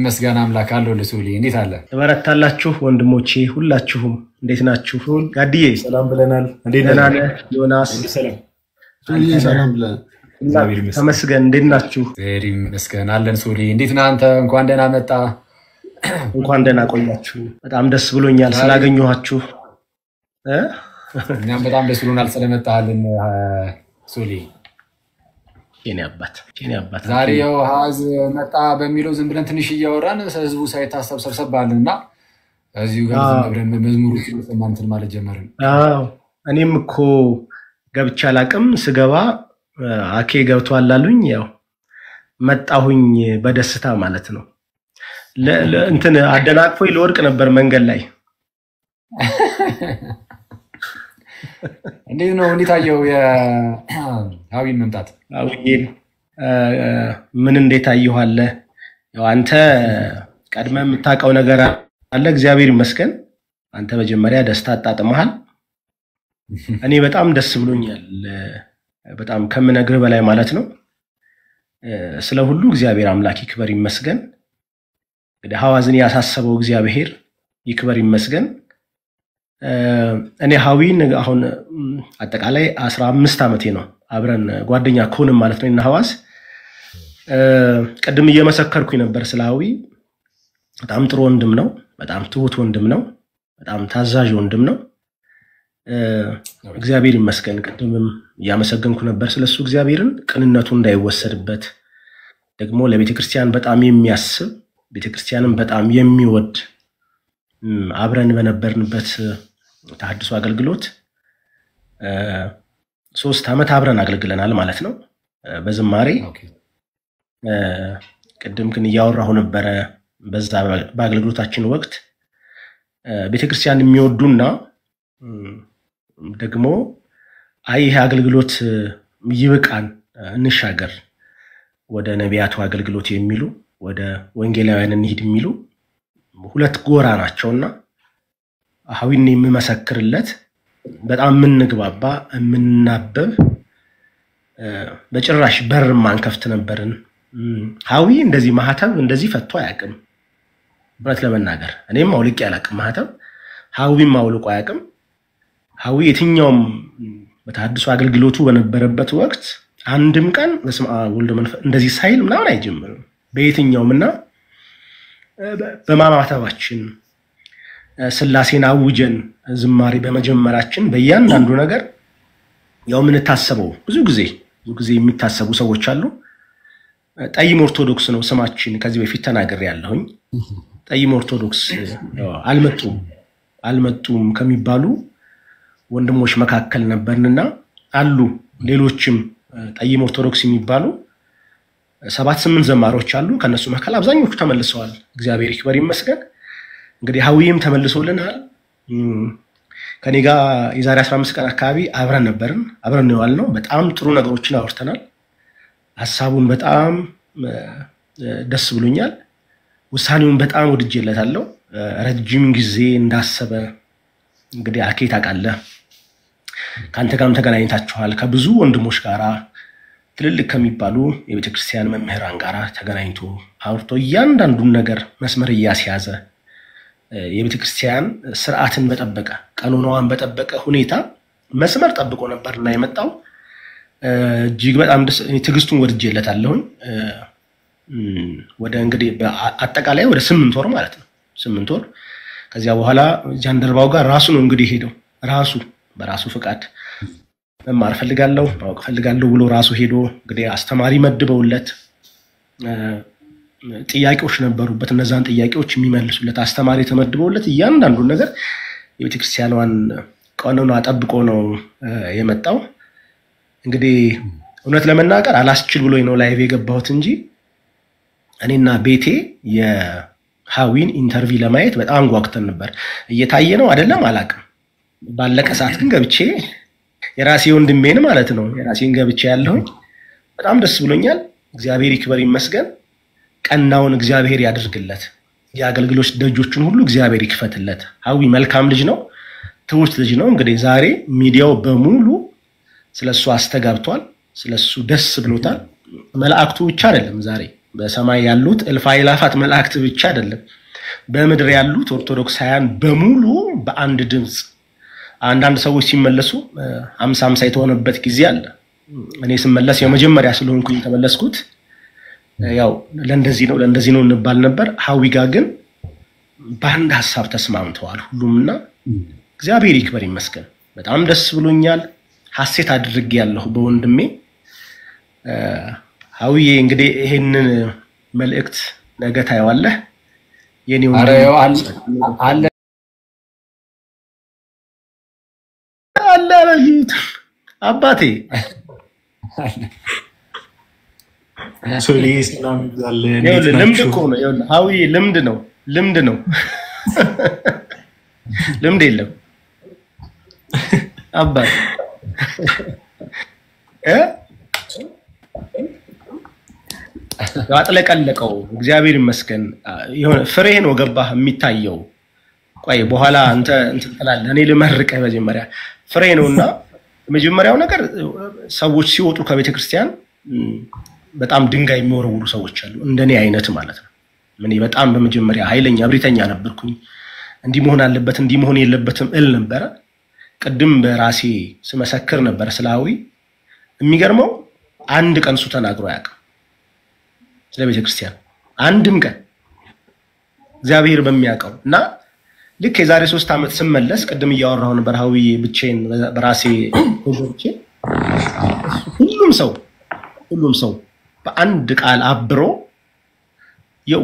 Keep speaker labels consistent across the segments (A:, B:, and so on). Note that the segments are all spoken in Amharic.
A: ይመስገን አምላክ አለው። ልሱሊ እንዴት አለ?
B: ትበረታላችሁ ወንድሞቼ ሁላችሁም እንዴት ናችሁ? ጋድዬ
C: ሰላም ብለናል። እንዴት
B: ደህና
C: ነህ?
B: ነህ? ዮናስ
C: ሰላም
D: ሰላም ብለን
C: እግዚአብሔር ይመስገን።
B: ተመስገን እንዴት ናችሁ?
A: እግዚአብሔር ይመስገን አለን። ሱሊ እንዴት ነህ አንተ? እንኳን ደህና መጣ።
B: እንኳን ደህና ቆያችሁ። በጣም ደስ ብሎኛል ስላገኘኋችሁ እ?
A: እኛም በጣም ደስ ብሎናል ስለመጣልን ሱሊ።
B: የኔ አባት የኔ አባት
A: ዛሬ ያው ሀዝ መጣ በሚለው ዝም ብለን ትንሽ እያወራን ህዝቡ ሳይታሰብ ሰብሰብ ባልን እና እዚሁ ጋር ዝም ብለን መዝሙሩ ሰማን እንትን ማለት ጀመርን።
B: አዎ እኔም እኮ ገብቼ አላቅም። ስገባ እ፣ አኬ ገብቷል አሉኝ። ያው መጣሁኝ በደስታ ማለት ነው። ለ- ለ- እንትን አደናቅፎኝ ለወድቅ ነበር መንገድ ላይ
A: እንዴት ነው? እንዴት አየው የሀዊን መምጣት?
B: አውዬን እ፣ ምን እንዴት አየኋለህ? ያው አንተ ቀድመ የምታውቀው ነገር አለ። እግዚአብሔር ይመስገን። አንተ መጀመሪያ ደስታ አጣጥመሃል። እኔ በጣም ደስ ብሎኛል። እ፣ በጣም ከምነግርህ በላይ ማለት ነው። እ፣ ስለ ሁሉ እግዚአብሔር አምላክ ይክበር ይመስገን። እንግዲህ ሐዋዝን ያሳሰበው እግዚአብሔር ይክበር ይመስገን። እ፣ እኔ ሀዊን አሁን እም፣ አጠቃላይ አስራ አምስት ዓመቴ ነው አብረን ጓደኛ ከሆንም ማለት ነው እና ሐዋዝ እ፣ ቅድም እየመሰከርኩኝ ነበር ስለ ሀዊ። በጣም ጥሩ ወንድም ነው። በጣም ትሁት ወንድም ነው። በጣም ታዛዥ ወንድም ነው። እ፣ እግዚአብሔር ይመስገን። ቅድምም እያመሰገንኩ ነበር ስለሱ እግዚአብሔርን ቅንነቱ እንዳይወሰድበት ደግሞ ለቤተ ክርስቲያን በጣም የሚያስብ ቤተ ክርስቲያንን በጣም የሚወድ እም፣ አብረን በነበርንበት ተሐድሶ አገልግሎት እ፣ ሶስት ዓመት አብረን አገልግለናል ማለት ነው እ፣ በዝማሬ
A: ኦኬ።
B: እ፣ ቅድም ግን እያወራሁ ነበረ በዛ በአገልግሎታችን ወቅት እ፣ ቤተክርስቲያን የሚወዱና እም፣ ደግሞ አይ ይሄ አገልግሎት እ፣ ይብቃን እ፣ እንሻገር ወደ ነቢያቱ አገልግሎት የሚሉ ወደ ወንጌላውያን እንሂድ የሚሉ ሁለት ጎራ ናቸውና ሀዊን የምመሰክርለት በጣም የምንግባባ የምናበብ እ፣ በጭራሽ በር ማንከፍት ነበርን። እም፣ ሀዊ እንደዚህ ማህተብ እንደዚህ ፈቶ አያውቅም። እውነት ለመናገር እኔም አውልቄ አላውቅም ማህተብ፣ ሀዊም አውልቆ አያውቅም። ሀዊ የትኛውም በተሐድሶ አገልግሎቱ በነበረበት ወቅት አንድም ቀን በስመ አብ ወወልድ ወመንፈስ እንደዚህ ሳይል ምናምን አይጀምርም በየትኛውም እና እ፣ በ- በማማተባችን እ፣ ስላሴን አውጀን ዝማሬ በመጀመራችን በእያንዳንዱ ነገር ያው የምንታሰበው ብዙ ጊዜ ብዙ ጊዜ የሚታሰቡ ሰዎች አሉ። እ፣ ጠይም ኦርቶዶክስ ነው ስማችን። ከዚህ በፊት ተናግሬ ያለሁኝ ጠይም ኦርቶዶክስ ያው አልመጡም አልመጡም ከሚባሉ ወንድሞች መካከል ነበርንና አሉ ሌሎችም እ፣ ጠይም ኦርቶዶክስ የሚባሉ ሰባት ስምንት ዘማሪዎች አሉ። ከእነሱ መካከል አብዛኞቹ ተመልሰዋል። እግዚአብሔር ይክበር ይመስገን። እንግዲህ ሀዊም ተመልሶልናል። እም፣ ከኔ ጋር የዛሬ 15 ቀን አካባቢ አብረን ነበርን። አብረን ነው የዋልነው። በጣም ጥሩ ነገሮችን አውርተናል። ሀሳቡን በጣም እ፣ እ፣ ደስ ብሎኛል። ውሳኔውን በጣም ወድጄለታለሁ። እ፣ ረጅም ጊዜ እንዳሰበ እንግዲህ አኬ ታውቃለህ፣ ከአንተ ጋርም ተገናኝታችኋል። ከብዙ ወንድሞች ጋራ ትልልቅ ከሚባሉ የቤተ ክርስቲያን መምህራን ጋር ተገናኝቶ አውርቶ እያንዳንዱን ነገር መስመር እያስያዘ እ፣ የቤተ ክርስቲያን ስርዓትን በጠበቀ ቀኖናዋን በጠበቀ ሁኔታ መስመር ጠብቆ ነበርና የመጣው እ፣ እጅግ በጣም ደስ እኔ ትዕግስቱን ወድጄለታለሁኝ። እ፣ እም፣ ወደ እንግዲህ በአ- አጠቃላይ ወደ ስምንት ወር ማለት ነው ስምንት ወር ከዚያ በኋላ ጃንደረባው ጋር ራሱ ነው እንግዲህ ሄደው ራሱ በራሱ ፍቃድ መማር ፈልጋለሁ ማወቅ ፈልጋለሁ ብሎ ራሱ ሄዶ እንግዲህ አስተማሪ መድበውለት እ፣ ጥያቄዎች ነበሩበት። እነዛን ጥያቄዎች የሚመልሱለት አስተማሪ ተመድበውለት እያንዳንዱን ነገር የቤተክርስቲያኗን ቀኖና ጠብቆ ነው እ፣ የመጣው። እንግዲህ እውነት ለመናገር አላስችል ብሎኝ ነው ላይቭ የገባሁት እንጂ እኔና ቤቴ የሀዊን ኢንተርቪው ለማየት በጣም ጓጉተን ነበር። እየታየ ነው አይደለም አላውቅም። ባለቀ ሰዓት ግን ገብቼ የራሴ ወንድሜን ማለት ነው የራሴን ገብቼ ያለሁኝ በጣም ደስ ብሎኛል። እግዚአብሔር ይክበር ይመስገን። ቀናውን እግዚአብሔር ያድርግለት። የአገልግሎት ደጆችን ሁሉ እግዚአብሔር ይክፈትለት። ሀዊ መልካም ልጅ ነው፣ ትውት ልጅ ነው። እንግዲህ ዛሬ ሚዲያው በሙሉ ስለሱ አስተጋብቷል፣ ስለሱ ደስ ብሎታል። መላእክቱ ብቻ አይደለም ዛሬ በሰማይ ያሉት እልፍ አእላፋት መላእክት ብቻ አይደለም፣ በምድር ያሉት ኦርቶዶክሳውያን በሙሉ በአንድ ድምፅ አንዳንድ ሰዎች ሲመለሱ አምሳ አምሳ የተሆነበት ጊዜ አለ። እኔ ስመለስ የመጀመሪያ ስለሆንኩኝ የተመለስኩት ያው ለእንደዚህ ነው ለእንደዚህ ነው እንባል ነበር። ሀዊ ጋ ግን በአንድ ሀሳብ ተስማምተዋል ሁሉም እና እግዚአብሔር ይክበር ይመስገን። በጣም ደስ ብሎኛል። ሀሴት አድርጌ ያለሁ በወንድሜ ሀዊዬ። እንግዲህ ይሄንን መልእክት ነገ ታየዋለህ። የኔ
A: ኧረ
B: ወንድም
A: ያው አለ አለ
B: አለ አላየሁት አባቴ
C: ሶሊ ሰላም ይብዛልህ። እንዴት
B: ይኸውልህ ልምድ
C: ናችሁ?
B: እኮ ነው። ይኸውልህ ሀዊዬ ልምድ ነው፣ ልምድ ነው። ልምድ የለም አባት እ አጥለቀለቀው። እግዚአብሔር ይመስገን። የሆነ ፍሬ ነው ገባህ የሚታየው። ቆይ በኋላ አንተ እንትን ትላለህ። እኔ ልመርቅህ መጀመሪያ ፍሬ ነው እና የመጀመሪያው ነገር ሰዎች ሲወጡ ከቤተ ክርስቲያን ም፣ በጣም ድንጋይ የሚወረውሩ ሰዎች አሉ፣ እንደኔ አይነት ማለት ነው። እኔ በጣም በመጀመሪያ ኃይለኛ እብሪተኛ ነበርኩኝ። እንዲህ መሆን አለበት እንዲህ መሆን የለበትም እል ነበረ። ቅድም በራሴ ስመሰክር ነበረ ስለ ሀዊ። የሚገርመው አንድ ቀን እሱ ተናግሮ አያውቅም ስለ ቤተ ክርስቲያን አንድም ቀን እግዚአብሔር በሚያውቀው እና ልክ የዛሬ ሶስት ዓመት ስመለስ ቅድም እያወራሁ ነበር ሀዊ ብቻዬን በራሴ ገብቼ ሁሉም ሰው ሁሉም ሰው በአንድ ቃል አብሮ የው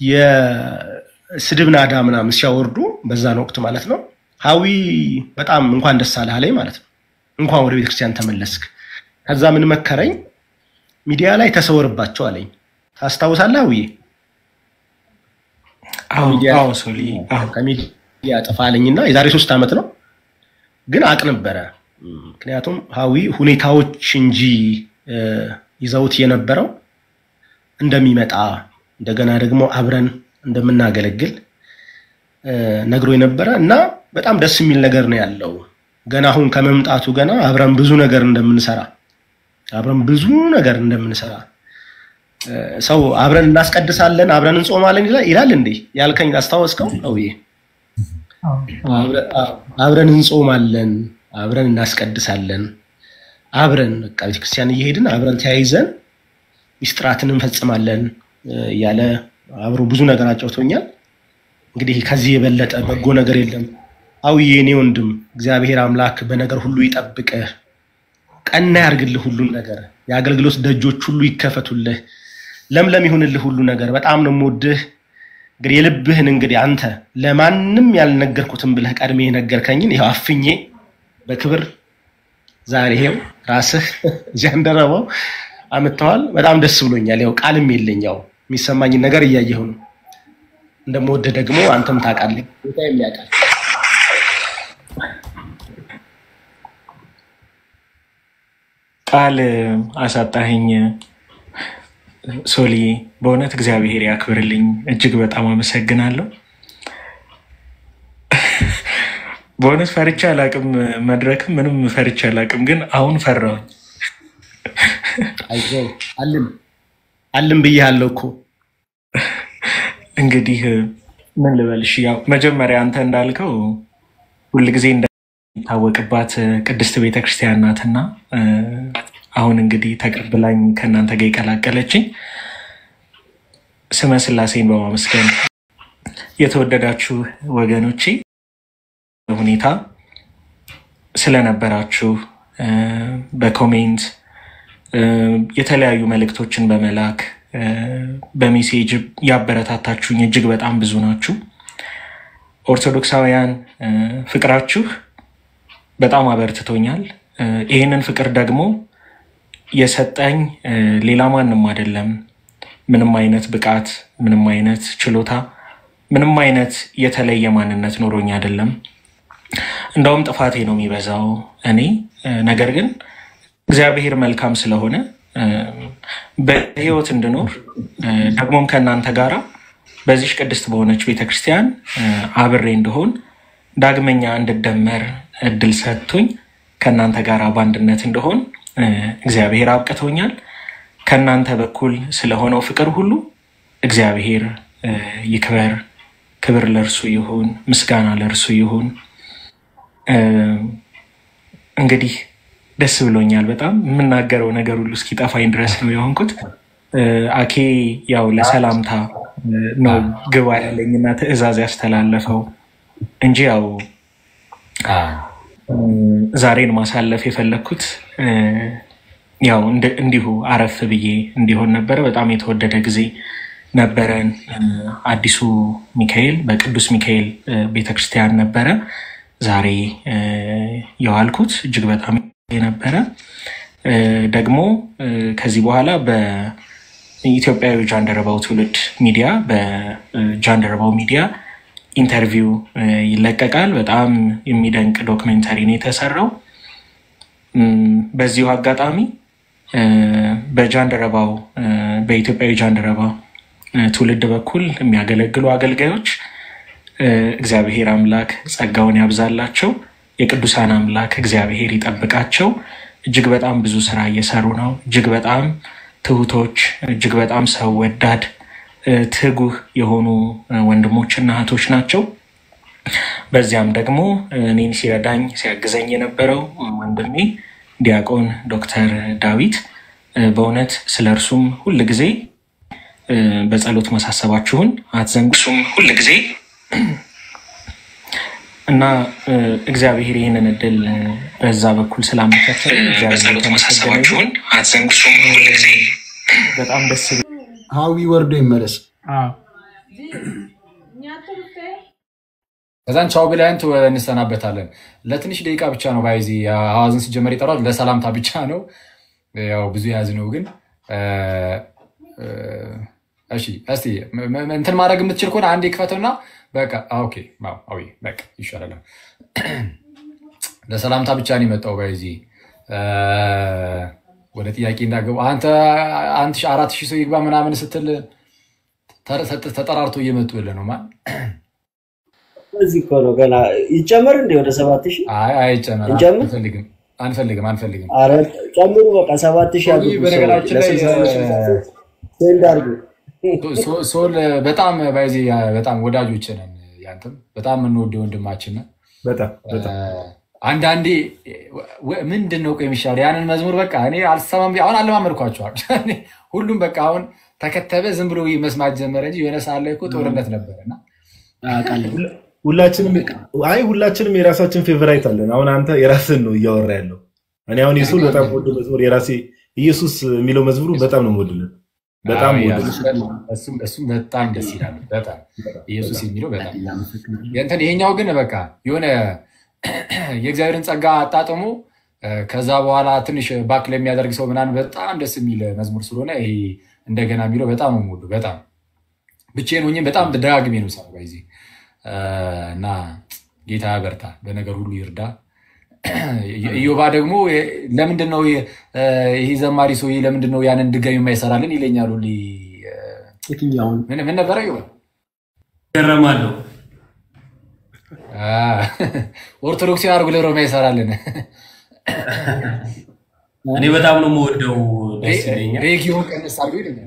B: የስድብ ናዳ ምናምን ሲያወርዱ በዛን ወቅት ማለት ነው። ሀዊ በጣም እንኳን ደስ አለህ አለኝ ማለት ነው። እንኳን ወደ ቤተክርስቲያን ተመለስክ። ከዛ ምን መከረኝ፣ ሚዲያ ላይ ተሰወርባቸው አለኝ። ታስታውሳለህ ሀዊዬ?
C: አዎ
B: ሚዲያ-
C: አዎ፣ ሶሊ አዎ።
B: ከሚዲያ ጥፋ አለኝና የዛሬ ሶስት ዓመት ነው ግን አቅ ነበረ። ምክንያቱም ሀዊ ሁኔታዎች እንጂ እ፣ ይዘውት የነበረው እንደሚመጣ እንደገና ደግሞ አብረን እንደምናገለግል እ፣ ነግሮ የነበረ እና በጣም ደስ የሚል ነገር ነው ያለው። ገና አሁን ከመምጣቱ ገና አብረን ብዙ ነገር እንደምንሰራ አብረን ብዙ ነገር እንደምንሰራ እ፣ ሰው አብረን እናስቀድሳለን አብረን እንጾማለን ይላል ይላል እንዴ ያልከኝ አስታወስከው? አውዬ አብረ- አዎ፣ አብረን እንጾማለን፣ አብረን እናስቀድሳለን፣ አብረን በቃ ቤተክርስቲያን እየሄድን አብረን ተያይዘን ሚስጥራትን እንፈጽማለን እ፣ እያለ አብሮ ብዙ ነገር አጫውቶኛል። እንግዲህ ከዚህ የበለጠ በጎ ነገር የለም። አውዬ እኔ ወንድም እግዚአብሔር አምላክ በነገር ሁሉ ይጠብቅህ፣ ቀና ያርግልህ፣ ሁሉን ነገር የአገልግሎት ደጆች ሁሉ ይከፈቱልህ፣ ለምለም ይሁንልህ ሁሉ ነገር። በጣም ነው የምወድህ። እንግዲህ የልብህን እንግዲህ አንተ ለማንም ያልነገርኩትን ብለህ ቀድሜ የነገርከኝን ይኸው አፍኜ በክብር ዛሬ ይሄው ራስህ ጃንደረባው አምጥተዋል። በጣም ደስ ብሎኛል። ያው ቃልም የለኝ፣ ያው የሚሰማኝን ነገር እያየሁ ነው። እንደምወድህ ደግሞ አንተም ታውቃለህ፣ ጌታ የሚያውቃል።
C: ቃል አሳጣኸኝ ሶሊ። በእውነት እግዚአብሔር ያክብርልኝ። እጅግ በጣም አመሰግናለሁ። በእውነት ፈርቻ አላቅም፣ መድረክም ምንም ፈርቻ አላቅም፣ ግን አሁን ፈራሁኝ።
B: አይዞህ አልን አልን ብዬሃለሁ እኮ
C: እንግዲህ ምን ልበልሽ፣ ያው መጀመሪያ አንተ እንዳልከው ሁልጊዜ እንደሚታወቅባት ቅድስት ቤተክርስቲያን ናትና እ፣ አሁን እንግዲህ ተቀብላኝ ከእናንተ ጋር የቀላቀለችኝ ስመ ስላሴን በማመስገን የተወደዳችሁ ወገኖቼ ሁኔታ ስለነበራችሁ እ፣ በኮሜንት እ፣ የተለያዩ መልእክቶችን በመላክ እ፣ በሜሴጅ ያበረታታችሁኝ እጅግ በጣም ብዙ ናችሁ። ኦርቶዶክሳውያን እ፣ ፍቅራችሁ በጣም አበርትቶኛል። እ፣ ይህንን ፍቅር ደግሞ የሰጠኝ እ፣ ሌላ ማንም አይደለም። ምንም አይነት ብቃት፣ ምንም አይነት ችሎታ፣ ምንም አይነት የተለየ ማንነት ኖሮኝ አይደለም። እንደውም ጥፋቴ ነው የሚበዛው እኔ እ፣ ነገር ግን እግዚአብሔር መልካም ስለሆነ እ፣ በሕይወት እንድኖር እ፣ ደግሞም ከእናንተ ጋራ በዚሽ ቅድስት በሆነች ቤተክርስቲያን እ፣ አብሬ እንድሆን ዳግመኛ እንድደመር እድል ሰጥቶኝ ከእናንተ ጋር በአንድነት እንደሆን እ፣ እግዚአብሔር አብቅቶኛል። ከእናንተ በኩል ስለሆነው ፍቅር ሁሉ እግዚአብሔር እ፣ ይክበር። ክብር ለእርሱ ይሁን፣ ምስጋና ለእርሱ ይሁን። እ፣ እንግዲህ ደስ ብሎኛል በጣም የምናገረው ነገር ሁሉ እስኪጠፋኝ ድረስ ነው የሆንኩት። እ፣ አኬ ያው ለሰላምታ እ፣ ነው ግባ ያለኝና ትዕዛዝ ያስተላለፈው እንጂ ያው እ፣ ዛሬን ማሳለፍ የፈለግኩት እ፣ ያው እንደ- እንዲሁ አረፍ ብዬ እንዲሆን ነበረ። በጣም የተወደደ ጊዜ ነበረን። እ፣ አዲሱ ሚካኤል በቅዱስ ሚካኤል እ፣ ቤተክርስቲያን ነበረ ዛሬ እ፣ የዋልኩት እጅግ በጣም ነበረ። እ፣ ደግሞ እ፣ ከዚህ በኋላ በኢትዮጵያዊ ጃንደረባው ትውልድ ሚዲያ በጃንደረባው ሚዲያ ኢንተርቪው እ፣ ይለቀቃል። በጣም የሚደንቅ ዶክሜንተሪ ነው የተሰራው። እም፣ በዚሁ አጋጣሚ እ፣ በጃንደረባው እ፣ በኢትዮጵያዊ ጃንደረባ እ፣ ትውልድ በኩል የሚያገለግሉ አገልጋዮች እ፣ እግዚአብሔር አምላክ ጸጋውን ያብዛላቸው። የቅዱሳን አምላክ እግዚአብሔር ይጠብቃቸው። እጅግ በጣም ብዙ ስራ እየሰሩ ነው። እጅግ በጣም ትሁቶች፣ እጅግ በጣም ሰው ወዳድ እ፣ ትጉህ የሆኑ እ፣ ወንድሞችና እህቶች ናቸው። በዚያም ደግሞ እኔን ሲረዳኝ ሲያግዘኝ የነበረው ወንድሜ ዲያቆን ዶክተር ዳዊት እ፣ በእውነት ስለ እርሱም ሁል ጊዜ እ፣ በጸሎት ማሳሰባችሁን አትዘንጉ። እሱም ሁል ጊዜ እና እ፣ እግዚአብሔር ይህንን እድል እ፣ በዛ በኩል ስላመቻቸ በጸሎት ማሳሰባችሁን አትዘንጉ። እሱም ሁል ጊዜ በጣም ደስ
D: ሀዊ ወርዶ ይመለስ።
A: ከዛን ቻው ብለን ቱ- እንሰናበታለን። ለትንሽ ደቂቃ ብቻ ነው ባይዚ አዋዝን ሲጀመር ይጠራል። ለሰላምታ ብቻ ነው። ያው ብዙ የያዝ ነው ግን እ፣ እ፣ እሺ እስቲ ም- ም- እንትን ማድረግ የምትችል ከሆነ አንዴ ክፈተውና በቃ አ፣ ኦኬ አዎ፣ አዎ፣ በቃ ይሻላል። ለሰላምታ ብቻ ነው የመጣው ባይዚ እ፣ ወደ ጥያቄ እንዳገቡ አንተ አንድ ሺህ አራት ሺህ ሰው ይግባ ምናምን ስትል ተ- ተ- ተጠራርቶ እየመጡልህ ነው ማን
E: እዚህ እኮ ነው ገና ይጨመር እንደ ወደ ሰባት ሺህ
A: አይ አይጨመር
E: እንጨምር?
A: አንፈልግም አንፈልግም አንፈልግም
E: ኧረ ጨምሩ በቃ ሰባት ሺህ አድርጉ።
A: በነገራችን ላይ
E: ለስልሳ ሁለት ስልሳ ሶስት ሴንድ አድርጉ።
A: ሶ- ሶል በጣም ባይዜ በጣም ወዳጆች ነን ያንተም በጣም የምንወደው ወንድማችን ነን
F: በጣም በጣም
A: አንዳንዴ ወ- ምንድን ነው ቆይ የሚሻለው ያንን መዝሙር በቃ እኔ አልሰማም ብዬ- አሁን አለማመድኳቸዋል ሁሉም በቃ አሁን ተከተበ ዝም ብሎ መስማት ጀመረ እንጂ የሆነ ሰዓት ላይ እኮ ጦርነት ነበር እና
B: አውቃለሁ።
F: ሁላችንም አይ ሁላችንም የራሳችን ፌቨራይት አለን። አሁን አንተ የራስን ነው እያወራ ያለው። እኔ አሁን የሱን በጣም ወደ መዝሙር የራሴ ኢየሱስ የሚለው መዝሙሩ በጣም ነው የምወድለት። በጣም
A: አዎ፣ ያ-
F: ወድለት።
A: እሱም እሱም በጣም ደስ ይላል በጣም ኢየሱስ የሚለው በጣም የእንትን ይሄኛው ግን በቃ የሆነ የእግዚአብሔርን ጸጋ አጣጥሞ እ፣ ከዛ በኋላ ትንሽ ባክ ለሚያደርግ ሰው ምናምን በጣም ደስ የሚል መዝሙር ስለሆነ ይሄ እንደገና የሚለው በጣም ነው የምወደው። በጣም ብቻዬን ሆኜ በጣም ደጋግሜ ነው ሰው ጊዜ እና ጌታ ያበርታ፣ በነገር ሁሉ ይርዳ። ኢዮባ ደግሞ የ- ለምንድን ነው የ- እ፣ ይሄ ዘማሪ ሰውዬ ለምንድን ነው ያንን ድጋሚ የማይሰራልን ይለኛል ሁሌ። እ፣
B: የትኛውን
A: ምን ምን ነበረ ኢዮባ?
G: ገረማለሁ።
A: አ፣ ኦርቶዶክስ አድርጎ ለብሮ የማይሰራልን
G: እኔ በጣም ነው የምወደው፣ ደስ ይለኛል።
A: ሬጊዮን ቀንስ አድርጎ ይለኛል።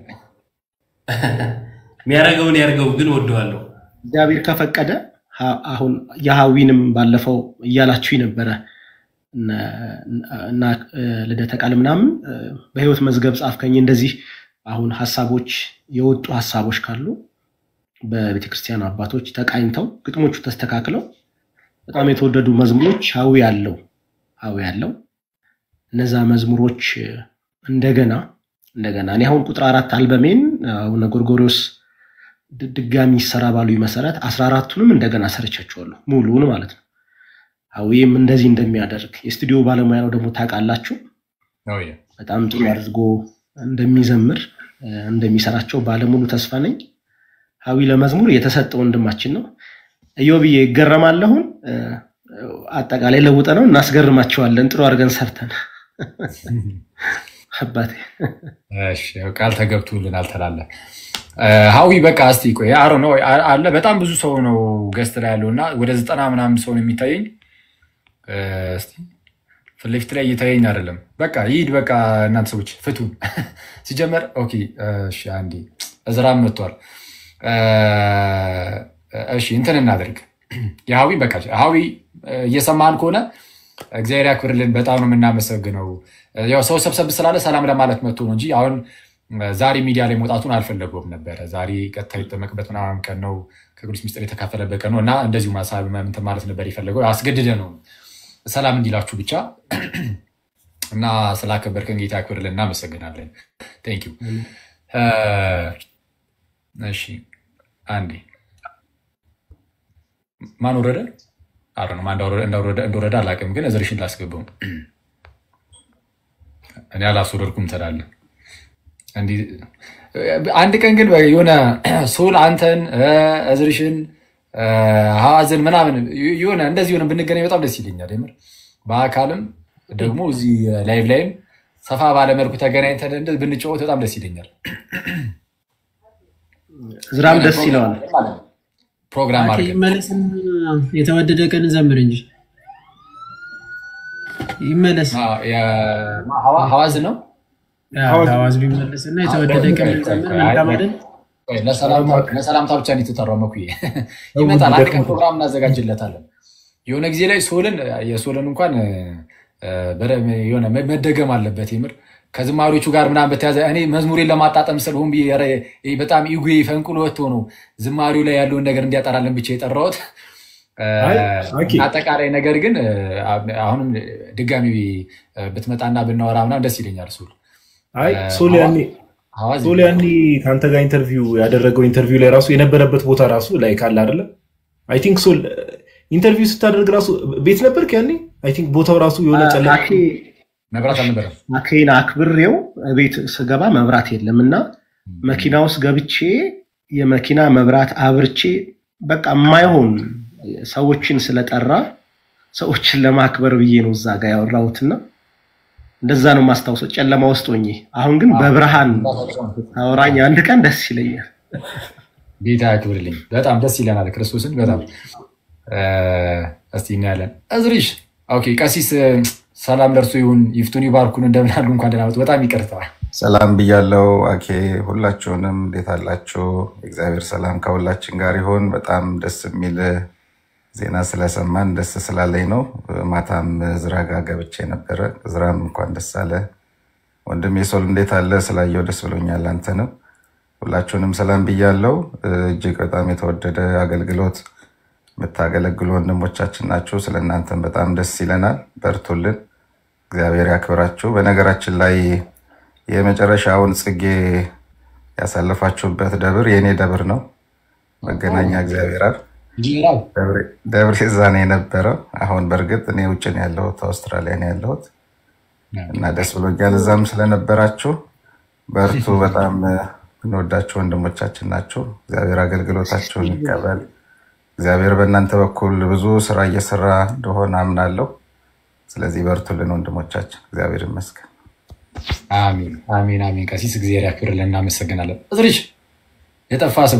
G: የሚያደርገውን ያድርገው፣ ግን ወደዋለሁ።
B: እግዚአብሔር ከፈቀደ ሀ- አሁን የሀዊንም ባለፈው እያላችሁ ነበረ እነ- እና እ፣ ልደተ ቃል ምናምን እ፣ በህይወት መዝገብ ጻፍከኝ እንደዚህ አሁን ሀሳቦች የወጡ ሀሳቦች ካሉ በቤተክርስቲያን አባቶች ተቃኝተው ግጥሞቹ ተስተካክለው በጣም የተወደዱ መዝሙሮች ሀዊ ያለው ሀዊ ያለው እነዛ መዝሙሮች እ፣ እንደገና እንደገና እኔ አሁን ቁጥር አራት አልበሜን አቡነ ጎርጎሪዎስ ድ- ድጋሚ ይሰራ ባሉ መሰረት አስራ አራቱንም እንደገና ሰርቻቸዋለሁ ሙሉውን ማለት ነው። ሀዊም እንደዚህ እንደሚያደርግ የስቱዲዮ ባለሙያ ነው ደግሞ ታውቃላችሁ።
A: ነው ያ።
B: በጣም ጥሩ አድርጎ እንደሚዘምር እ፣ እንደሚሰራቸው ባለሙሉ ተስፋ ነኝ። ሀዊ ለመዝሙር የተሰጠ ወንድማችን ነው። እዮብዬ ይገረማለሁን እ፣ አጠቃላይ ለውጠ ነው እናስገርማቸዋለን። ጥሩ አድርገን ሰርተን አባቴ
A: እሺ፣ ያው ቃል ተገብቶልናል ተላለ ሀዊ በቃ እስቲ ቆይ አሮ ነው አለ በጣም ብዙ ሰው ነው ገስት ላይ ያለው እና ወደ ዘጠና ምናምን ሰው ነው የሚታየኝ። እ፣ እስቲ ፊት ለፊት ላይ እየታየኝ አይደለም። በቃ ይሂድ በቃ እናንተ ሰዎች ፍቱን ሲጀመር። ኦኬ እሺ፣ አንዴ እዝራም መጥቷል። እሺ እንትን እናድርግ። የሀዊ በቃ ሀዊ እየሰማን ከሆነ እግዚአብሔር ያክብርልን። በጣም ነው የምናመሰግነው። ያው ሰው ሰብሰብ ስላለ ሰላም ለማለት መጥቶ ነው እንጂ አሁን ዛሬ ሚዲያ ላይ መውጣቱን አልፈለገውም ነበረ። ዛሬ ቀጥታ የተጠመቅበት ምናምን ቀን ነው፣ ከቅዱስ ሚስጥር የተካፈለበት ቀን ነው እና እንደዚሁ ማሳብ እንትን ማለት ነበር የፈለገው። አስገድደ ነው ሰላም እንዲላችሁ ብቻ እና ስላከበርከን ጌታ ያክብርልን። እናመሰግናለን። ቴንክ ዩ። እሺ አንዴ ማን ወረደ? አረ ነው እንደወረደ አላውቅም፣ ግን እዝርሽን ላስገባው። እኔ አላስወረድኩም ትላለህ። አንድ ቀን ግን የሆነ ሶል አንተን እዝርሽን ሀዋዝን ምናምን የሆነ እንደዚህ ሆነ ብንገናኝ በጣም ደስ ይለኛል። የምር በአካልም ደግሞ እዚህ ላይቭ ላይም ሰፋ ባለመልኩ ተገናኝተን ብንጫወት በጣም ደስ ይለኛል።
B: ዝራም ደስ ይለዋል።
A: ፕሮግራም አድርገን
H: ይመለስና የተወደደ ቀን ዘምር እንጂ ይመለስ።
A: ሀዋዝ ነው
H: ሀዋዝ ቢመለስና የተወደደ ቀን ዘምር መልካም አይደል?
A: ለሰላምታ ብቻ እንዲትጠራው መኩ ይመጣል። አንድ ቀን ፕሮግራም እናዘጋጅለታለን። የሆነ ጊዜ ላይ ሶልን የሶልን እንኳን የሆነ መደገም አለበት የምር ከዝማሪዎቹ ጋር ምናምን በተያዘ እኔ መዝሙሬን ለማጣጠም ስል ሆን በጣም ኢጉ ፈንቅሎ ወጥቶ ነው ዝማሪው ላይ ያለውን ነገር እንዲያጠራለን ብቻ የጠራሁት። አጠቃላይ ነገር ግን አሁንም ድጋሚ ብትመጣና ብናወራ ምናምን ደስ ይለኛል። ሶል
F: አይ ሶል ያኔ ሶል ያኔ ከአንተ ጋር ኢንተርቪው ያደረገው ኢንተርቪው ላይ ራሱ የነበረበት ቦታ ራሱ ላይ ካለ አይደለ? አይ ቲንክ ሶል ኢንተርቪው ስታደርግ ራሱ ቤት ነበርክ ያኔ? አይ ቲንክ ቦታው ራሱ የሆነ ጨለ
A: መብራት አልነበረም።
B: አኬን አክብሬው ቤት ስገባ መብራት የለም እና መኪና ውስጥ ገብቼ የመኪና መብራት አብርቼ በቃ የማይሆን ሰዎችን ስለጠራ ሰዎችን ለማክበር ብዬ ነው እዛ ጋር ያወራሁትና እንደዛ ነው ማስታውሰው፣ ጨለማ ውስጥ ሆኜ። አሁን ግን በብርሃን አውራኝ አንድ ቀን ደስ ይለኛል።
A: ጌታ ያክብርልኝ። በጣም ደስ ይለናል። ክርስቶስን በጣም እስቲ እናያለን። እዝሪሽ ኦኬ፣ ቀሲስ ሰላም ለእርሱ ይሁን፣ ይፍቱን ይባርኩን። እንደምን አሉ? እንኳን ደህና መጡ። በጣም ይቅርታ።
I: ሰላም ብያለው። አኬ ሁላችሁንም እንዴት አላችሁ? እግዚአብሔር ሰላም ከሁላችን ጋር ይሁን። በጣም ደስ የሚል ዜና ስለሰማን ደስ ስላለኝ ነው። ማታም ዝራ ጋር ገብቼ ነበረ። ዝራም እንኳን ደስ አለ ወንድም የሶል እንዴት አለ? ስላየው ደስ ብሎኛል። አንተንም ሁላችሁንም ሰላም ብያለው። እጅግ በጣም የተወደደ አገልግሎት የምታገለግሉ ወንድሞቻችን ናችሁ። ስለ እናንተም በጣም ደስ ይለናል። በርቱልን፣ እግዚአብሔር ያክብራችሁ። በነገራችን ላይ የመጨረሻውን ጽጌ ያሳለፋችሁበት ደብር የእኔ ደብር ነው፣ መገናኛ እግዚአብሔር አብ ደብር ዛ ነው የነበረው። አሁን በእርግጥ እኔ ውጭ ነው ያለሁት፣ አውስትራሊያ ነው ያለሁት እና ደስ ብሎኛል። እዛም ስለነበራችሁ በርቱ። በጣም እንወዳችሁ ወንድሞቻችን ናችሁ። እግዚአብሔር አገልግሎታችሁን ይቀበል። እግዚአብሔር በእናንተ በኩል ብዙ ስራ እየሰራ እንደሆነ አምናለሁ። ስለዚህ በርቱልን ወንድሞቻችን፣ እግዚአብሔር ይመስገን።
A: አሚን አሚን አሚን። ቀሲስ እግዚአብሔር ያክብርልን። እናመሰግናለን። እዝሪሽ የጠፋ ሰው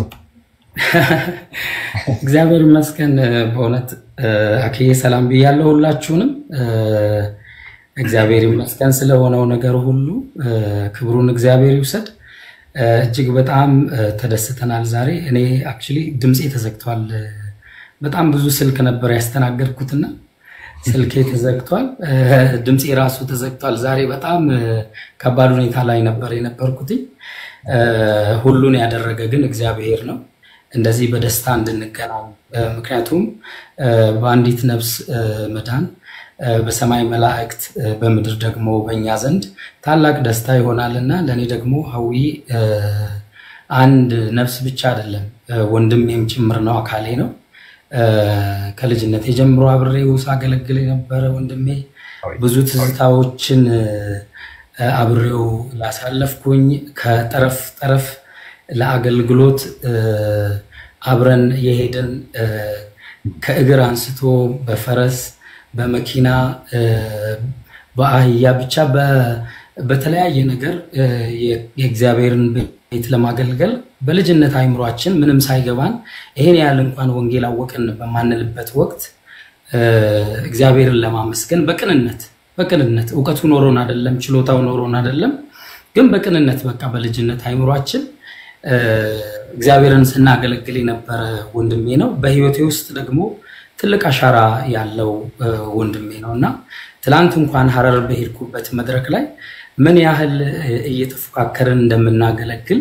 J: እግዚአብሔር ይመስገን። በእውነት አክዬ ሰላም ብያለሁ ሁላችሁንም። እግዚአብሔር ይመስገን ስለሆነው ነገር ሁሉ ክብሩን እግዚአብሔር ይውሰድ። እጅግ በጣም ተደስተናል ዛሬ። እኔ አክቹዋሊ ድምፄ ተዘግቷል። በጣም ብዙ ስልክ ነበር ያስተናገድኩትና ስልኬ ተዘግቷል፣ ድምፄ ራሱ ተዘግቷል። ዛሬ በጣም ከባድ ሁኔታ ላይ ነበር የነበርኩትኝ። ሁሉን ያደረገ ግን እግዚአብሔር ነው እንደዚህ በደስታ እንድንገናኝ። ምክንያቱም በአንዲት ነፍስ መዳን በሰማይ መላእክት በምድር ደግሞ በእኛ ዘንድ ታላቅ ደስታ ይሆናልና ለእኔ ደግሞ ሀዊ አንድ ነፍስ ብቻ አይደለም ወንድሜም ጭምር ነው፣ አካሌ ነው። ከልጅነት የጀምሮ አብሬው ሳገለግል የነበረ ወንድሜ ብዙ ትዝታዎችን አብሬው ላሳለፍኩኝ ከጠረፍ ጠረፍ ለአገልግሎት አብረን የሄድን ከእግር አንስቶ በፈረስ በመኪና በአህያ ብቻ በተለያየ ነገር የእግዚአብሔርን ቤት ለማገልገል በልጅነት አይምሯችን ምንም ሳይገባን ይሄን ያህል እንኳን ወንጌል አወቅን በማንልበት ወቅት እግዚአብሔርን ለማመስገን በቅንነት በቅንነት እውቀቱ ኖሮን አይደለም፣ ችሎታው ኖሮን አይደለም፣ ግን በቅንነት በቃ በልጅነት አይምሯችን እግዚአብሔርን ስናገለግል የነበረ ወንድሜ ነው። በህይወቴ ውስጥ ደግሞ ትልቅ አሻራ ያለው ወንድሜ ነው እና ትላንት እንኳን ሀረር በሄድኩበት መድረክ ላይ ምን ያህል እየተፎካከርን እንደምናገለግል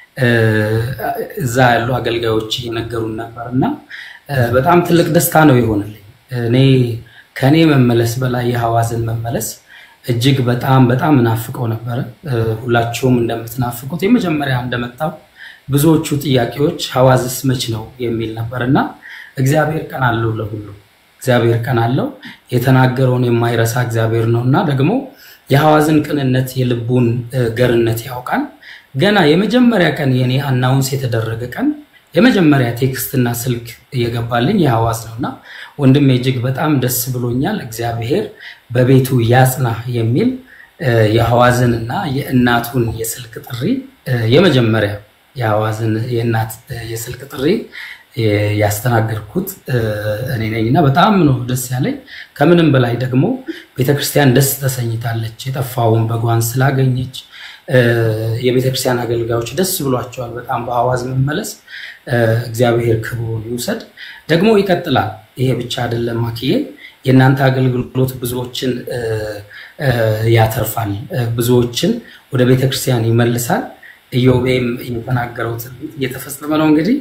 J: እዛ ያሉ አገልጋዮች እየነገሩን ነበር እና በጣም ትልቅ ደስታ ነው የሆነልኝ። እኔ ከእኔ መመለስ በላይ የሐዋዝን መመለስ እጅግ በጣም በጣም እናፍቀው ነበረ። ሁላችሁም እንደምትናፍቁት የመጀመሪያ እንደመጣው ብዙዎቹ ጥያቄዎች ሐዋዝስ መች ነው የሚል ነበር እና እግዚአብሔር ቀን አለው ለሁሉ እግዚአብሔር ቀን አለው። የተናገረውን የማይረሳ እግዚአብሔር ነው እና ደግሞ የሐዋዝን ቅንነት የልቡን ገርነት ያውቃል። ገና የመጀመሪያ ቀን የኔ አናውንስ የተደረገ ቀን የመጀመሪያ ቴክስትና ስልክ እየገባልኝ የሐዋዝ ነው እና ወንድሜ እጅግ በጣም ደስ ብሎኛል። እግዚአብሔር በቤቱ ያጽና የሚል የሐዋዝን እና የእናቱን የስልክ ጥሪ የመጀመሪያ የሐዋዝን የእናት የስልክ ጥሪ ያስተናገድኩት እኔ ነኝ እና በጣም ነው ደስ ያለኝ። ከምንም በላይ ደግሞ ቤተክርስቲያን ደስ ተሰኝታለች። የጠፋውን በጓን ስላገኘች የቤተክርስቲያን አገልጋዮች ደስ ብሏቸዋል በጣም በሐዋዝ መመለስ። እግዚአብሔር ክብሩን ይውሰድ። ደግሞ ይቀጥላል። ይሄ ብቻ አይደለም ማክዬ፣ የእናንተ አገልግሎት ብዙዎችን ያተርፋል፣ ብዙዎችን ወደ ቤተክርስቲያን ይመልሳል። ኢዮቤም የተናገረው ትንቢት እየተፈጸመ ነው። እንግዲህ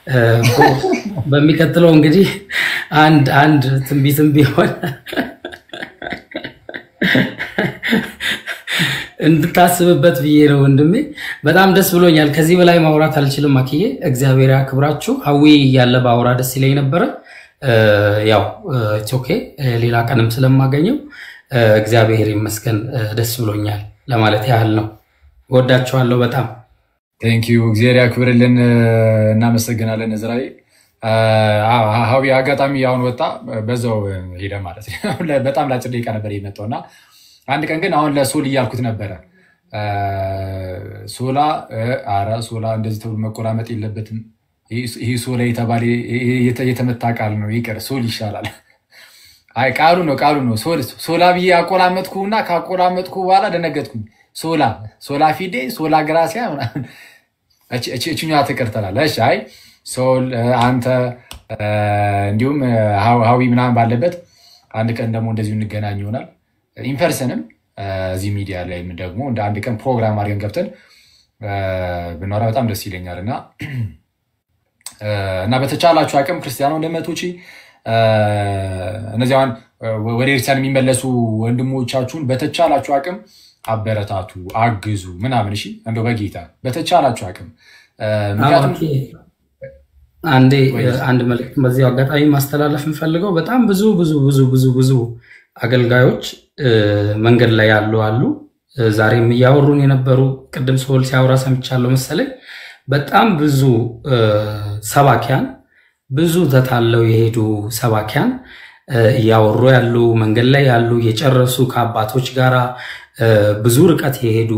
J: በሚቀጥለው እንግዲህ አንድ አንድ ትንቢትም ቢሆን እንድታስብበት ብዬ ነው ወንድሜ። በጣም ደስ ብሎኛል። ከዚህ በላይ ማውራት አልችልም። አክዬ እግዚአብሔር ያክብራችሁ። ሀዊ እያለ በአውራ ደስ ይለኝ ነበረ። ያው ኦኬ ሌላ ቀንም ስለማገኘው እግዚአብሔር ይመስገን ደስ ብሎኛል ለማለት ያህል ነው። ወዳችኋለሁ በጣም
A: ቴንኪዩ። እግዚአብሔር ያክብርልን። እናመሰግናለን እዝራኤል። ሀዊ አጋጣሚ አሁን ወጣ፣ በዛው ሄደ ማለት ነው። በጣም ለአጭር ደቂቃ ነበር የመጣው እና አንድ ቀን ግን አሁን ለሶል እያልኩት ነበረ። ሶላ አረ ሶላ እንደዚህ ተብሎ መቆራመጥ የለበትም። ይህ ሶላ የተባለ የተመታ ቃል ነው። ይቅር ሶል ይሻላል። አይ ቃሉ ነው ቃሉ ነው። ሶላ ብዬ አቆላመጥኩ እና ካቆላመጥኩ በኋላ ደነገጥኩኝ። ሶላ ሶላ ፊዴ ሶላ ግራሲያ እችኛዋ ትቅር ትላለች። አይ ሶል አንተ እንዲሁም ሀዊ ምናምን ባለበት አንድ ቀን ደግሞ እንደዚሁ እንገናኝ ይሆናል። ኢንፐርሰንም እዚህ ሚዲያ ላይ ደግሞ እንደ አንድ ቀን ፕሮግራም አድርገን ገብተን ብናወራ በጣም ደስ ይለኛል እና እና በተቻላችሁ አቅም ክርስቲያኖ ወንድሞቼ እነዚያን ወደ ኤርትራን የሚመለሱ ወንድሞቻችሁን በተቻላችሁ አቅም አበረታቱ፣ አግዙ ምናምን። እሺ እንደው በጌታ በተቻላችሁ አቅም ምክንያቱም
J: አንዴ አንድ መልዕክት በዚህ አጋጣሚ ማስተላለፍ የምፈልገው በጣም ብዙ ብዙ ብዙ ብዙ ብዙ አገልጋዮች መንገድ ላይ ያሉ አሉ። ዛሬም እያወሩን የነበሩ ቅድም ሰውል ሲያወራ ሰምቻለሁ መሰለኝ። በጣም ብዙ ሰባኪያን ብዙ ተታለው የሄዱ ሰባኪያን እያወሩ ያሉ መንገድ ላይ ያሉ የጨረሱ ከአባቶች ጋር ብዙ ርቀት የሄዱ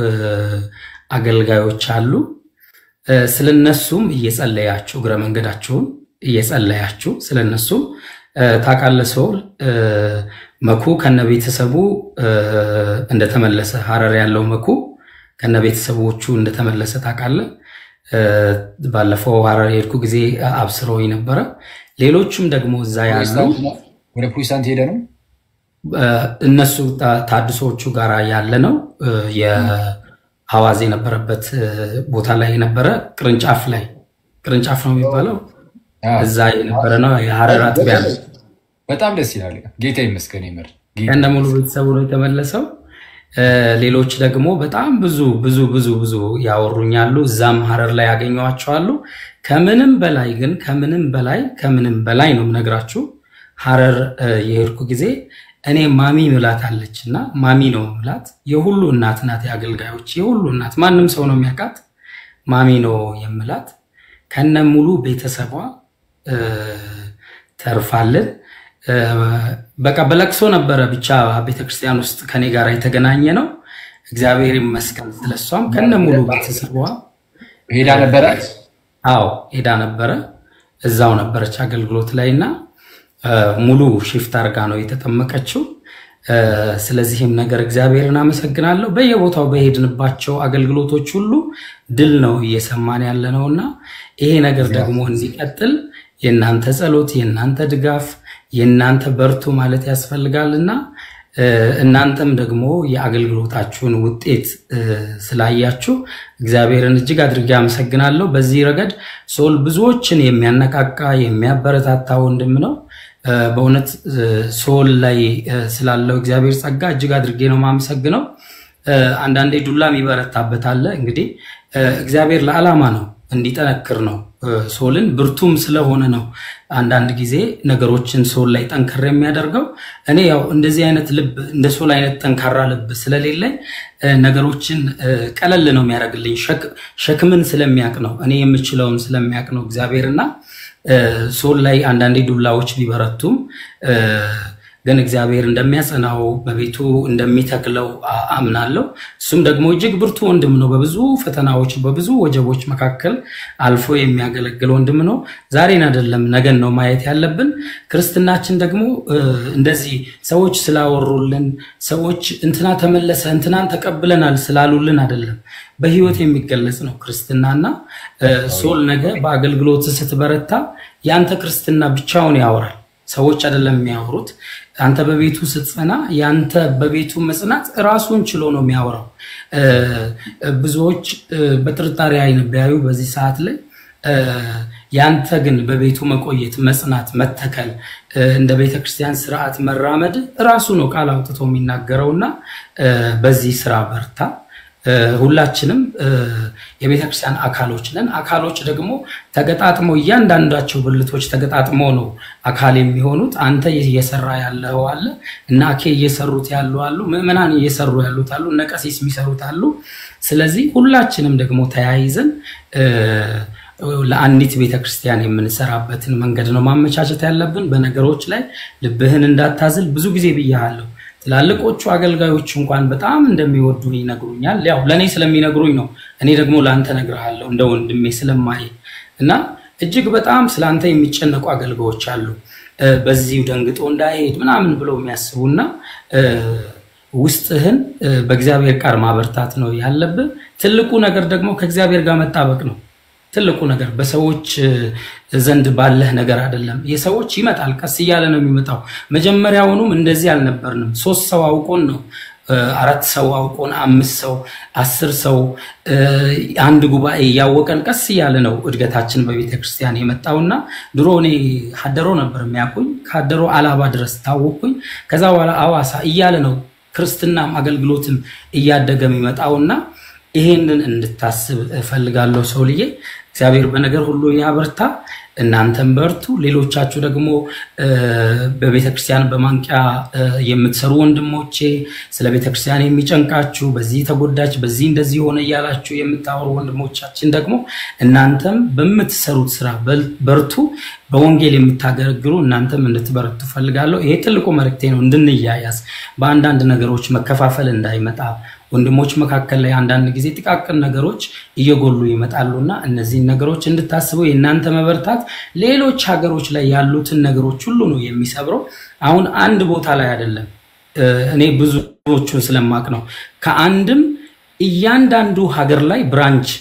J: አገልጋዮች አሉ። ስለነሱም እየጸለያችሁ እግረ መንገዳችሁን እየጸለያችሁ ስለነሱም ታውቃለህ ሰውል መኩ ከነ ቤተሰቡ እንደተመለሰ ሀረር ያለው መኩ ከነ ቤተሰቦቹ እንደተመለሰ ታውቃለህ። ባለፈው ሀረር የሄድኩ ጊዜ አብስረውኝ ነበረ። ሌሎቹም ደግሞ እዛ ያለው
A: ወደ ፕሮቴስታንት ሄደ ነው
J: እነሱ ታድሶዎቹ ጋር ያለ ነው። የሐዋዝ የነበረበት ቦታ ላይ የነበረ ቅርንጫፍ ላይ ቅርንጫፍ ነው የሚባለው እዛ የነበረ ነው። የሀረር አጥቢያ ነው።
A: በጣም ደስ ይላል። ጌታ ይመስገን። ይምር
J: ከነ ሙሉ ቤተሰቡ ነው የተመለሰው። ሌሎች ደግሞ በጣም ብዙ ብዙ ብዙ ብዙ ያወሩኛሉ። እዛም ሀረር ላይ ያገኘዋቸዋሉ። ከምንም በላይ ግን ከምንም በላይ ከምንም በላይ ነው የምነግራችሁ ሀረር የሄድኩ ጊዜ እኔ ማሚ ምላት አለች እና ማሚ ነው ምላት። የሁሉ እናት ናት፣ የአገልጋዮች የሁሉ እናት፣ ማንም ሰው ነው የሚያውቃት። ማሚ ነው የምላት። ከነ ሙሉ ቤተሰቧ ተርፋልን። በቃ በለቅሶ ነበረ ብቻ ቤተክርስቲያን ውስጥ ከኔ ጋር የተገናኘ ነው። እግዚአብሔር ይመስገን ስለሷም ከነ ሙሉ ቤተሰቧ
A: ሄዳ ነበረ።
J: አዎ ሄዳ ነበረ። እዛው ነበረች አገልግሎት ላይ እና ሙሉ ሽፍት አድርጋ ነው የተጠመቀችው። ስለዚህም ነገር እግዚአብሔርን አመሰግናለሁ። በየቦታው በሄድንባቸው አገልግሎቶች ሁሉ ድል ነው እየሰማን ያለ ነው እና ይሄ ነገር ደግሞ እንዲቀጥል የእናንተ ጸሎት፣ የእናንተ ድጋፍ፣ የእናንተ በርቱ ማለት ያስፈልጋል እና እናንተም ደግሞ የአገልግሎታችሁን ውጤት ስላያችሁ እግዚአብሔርን እጅግ አድርጌ አመሰግናለሁ። በዚህ ረገድ ሶል ብዙዎችን የሚያነቃቃ የሚያበረታታ ወንድም ነው። በእውነት ሶል ላይ ስላለው እግዚአብሔር ጸጋ እጅግ አድርጌ ነው የማመሰግነው። አንዳንዴ ዱላም ይበረታበታል። እንግዲህ እግዚአብሔር ለዓላማ ነው እንዲጠነክር ነው። ሶልን ብርቱም ስለሆነ ነው አንዳንድ ጊዜ ነገሮችን ሶል ላይ ጠንከር የሚያደርገው። እኔ ያው እንደዚህ አይነት ልብ እንደ ሶል አይነት ጠንካራ ልብ ስለሌለኝ ነገሮችን ቀለል ነው የሚያደርግልኝ። ሸክምን ስለሚያውቅ ነው እኔ የምችለውን ስለሚያውቅ ነው እግዚአብሔርና ሶል ላይ አንዳንዴ ዱላዎች ቢበረቱም ግን እግዚአብሔር እንደሚያጸናው በቤቱ እንደሚተክለው አምናለሁ። እሱም ደግሞ እጅግ ብርቱ ወንድም ነው። በብዙ ፈተናዎች፣ በብዙ ወጀቦች መካከል አልፎ የሚያገለግል ወንድም ነው። ዛሬን አይደለም ነገን ነው ማየት ያለብን። ክርስትናችን ደግሞ እንደዚህ ሰዎች ስላወሩልን፣ ሰዎች እንትና ተመለሰ እንትናን ተቀብለናል ስላሉልን አይደለም በህይወት የሚገለጽ ነው ክርስትናና ሶል ነገ በአገልግሎት ስትበረታ የአንተ ክርስትና ብቻውን ያወራል። ሰዎች አይደለም የሚያወሩት። አንተ በቤቱ ስትጸና የአንተ በቤቱ መጽናት ራሱን ችሎ ነው የሚያወራው። ብዙዎች በጥርጣሬ አይን ቢያዩ በዚህ ሰዓት ላይ ያንተ ግን በቤቱ መቆየት፣ መጽናት፣ መተከል እንደ ቤተክርስቲያን ስርዓት መራመድ ራሱ ነው ቃል አውጥቶ የሚናገረውና በዚህ ስራ በርታ። ሁላችንም የቤተክርስቲያን አካሎች ነን። አካሎች ደግሞ ተገጣጥመው እያንዳንዳቸው ብልቶች ተገጣጥመው ነው አካል የሚሆኑት። አንተ እየሰራ ያለው አለ እና አኬ እየሰሩት ያሉ አሉ፣ ምዕመናን እየሰሩ ያሉት አሉ፣ እነ ቀሲስ የሚሰሩት አሉ። ስለዚህ ሁላችንም ደግሞ ተያይዘን ለአንዲት ቤተክርስቲያን የምንሰራበትን መንገድ ነው ማመቻቸት ያለብን። በነገሮች ላይ ልብህን እንዳታዝል ብዙ ጊዜ ብያለሁ። ትላልቆቹ አገልጋዮች እንኳን በጣም እንደሚወዱኝ ይነግሩኛል። ያው ለእኔ ስለሚነግሩኝ ነው። እኔ ደግሞ ለአንተ እነግርሃለሁ እንደ ወንድሜ ስለማይ እና እጅግ በጣም ስለአንተ የሚጨነቁ አገልጋዮች አሉ። በዚሁ ደንግጦ እንዳይሄድ ምናምን ብለው የሚያስቡና ውስጥህን በእግዚአብሔር ቃል ማበርታት ነው ያለብህ። ትልቁ ነገር ደግሞ ከእግዚአብሔር ጋር መጣበቅ ነው። ትልቁ ነገር በሰዎች ዘንድ ባለህ ነገር አይደለም። የሰዎች ይመጣል፣ ቀስ እያለ ነው የሚመጣው። መጀመሪያውኑም እንደዚህ አልነበርንም። ሶስት ሰው አውቆን ነው አራት ሰው አውቆን አምስት ሰው አስር ሰው አንድ ጉባኤ እያወቀን ቀስ እያለ ነው እድገታችን በቤተ ክርስቲያን የመጣውና ድሮ እኔ ሀደሮ ነበር የሚያውቁኝ። ከሀደሮ አላባ ድረስ ታወቅኩኝ። ከዛ በኋላ አዋሳ እያለ ነው ክርስትናም አገልግሎትም እያደገ የሚመጣውና ይሄንን እንድታስብ እፈልጋለሁ ሰውልዬ። እግዚአብሔር በነገር ሁሉ ያበርታ። እናንተም በርቱ። ሌሎቻችሁ ደግሞ በቤተክርስቲያን በማንቂያ የምትሰሩ ወንድሞቼ ስለ ቤተክርስቲያን የሚጨንቃችሁ በዚህ ተጎዳች፣ በዚህ እንደዚህ ሆነ እያላችሁ የምታወሩ ወንድሞቻችን ደግሞ እናንተም በምትሰሩት ስራ በርቱ። በወንጌል የምታገለግሉ እናንተም እንድትበረቱ ፈልጋለሁ። ይሄ ትልቁ መልእክቴ ነው። እንድንያያዝ በአንዳንድ ነገሮች መከፋፈል እንዳይመጣ ወንድሞች መካከል ላይ አንዳንድ ጊዜ ጥቃቅን ነገሮች እየጎሉ ይመጣሉና እነዚህን ነገሮች እንድታስቡ የእናንተ መበርታት ሌሎች ሀገሮች ላይ ያሉትን ነገሮች ሁሉ ነው የሚሰብረው። አሁን አንድ ቦታ ላይ አይደለም። እኔ ብዙዎቹን ስለማቅ ነው። ከአንድም እያንዳንዱ ሀገር ላይ ብራንች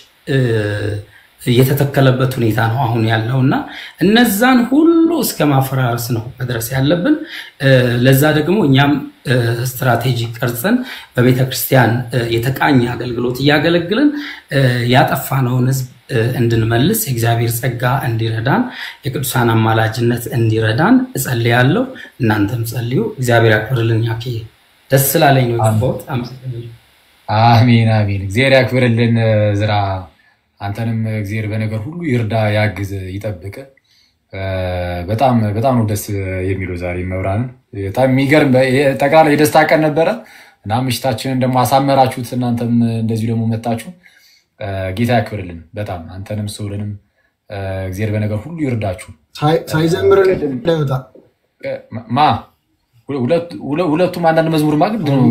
J: የተተከለበት ሁኔታ ነው አሁን ያለው እና እነዛን ሁሉ እስከ ማፈራረስ ነው መድረስ ያለብን። ለዛ ደግሞ እኛም ስትራቴጂ ቀርጸን በቤተ ክርስቲያን የተቃኘ አገልግሎት እያገለግልን ያጠፋነውን ሕዝብ እንድንመልስ የእግዚአብሔር ጸጋ እንዲረዳን የቅዱሳን አማላጅነት እንዲረዳን እጸልያለሁ። እናንተም ጸልዩ። እግዚአብሔር ያክብርልን። ያኬ ደስ ስላለኝ ነው የገባሁት። አመሰግናለሁ።
A: አሜን አሜን። እግዚአብሔር ያክብርልን ዝራ አንተንም እግዚአብሔር በነገር ሁሉ ይርዳ፣ ያግዝ፣ ይጠብቅ። በጣም በጣም ነው ደስ የሚለው ዛሬ መብራንን በጣም የሚገርም ጠቅላላ የደስታ ቀን ነበረ እና ምሽታችንን ደግሞ አሳመራችሁት። እናንተም እንደዚሁ ደግሞ መጣችሁ። ጌታ ያክብርልን በጣም አንተንም ሰውልንም እግዚአብሔር በነገር ሁሉ ይርዳችሁ።
D: ሳይዘምር እንዳይወጣ
A: ማ ሁለቱም አንዳንድ መዝሙር ማግድ ነው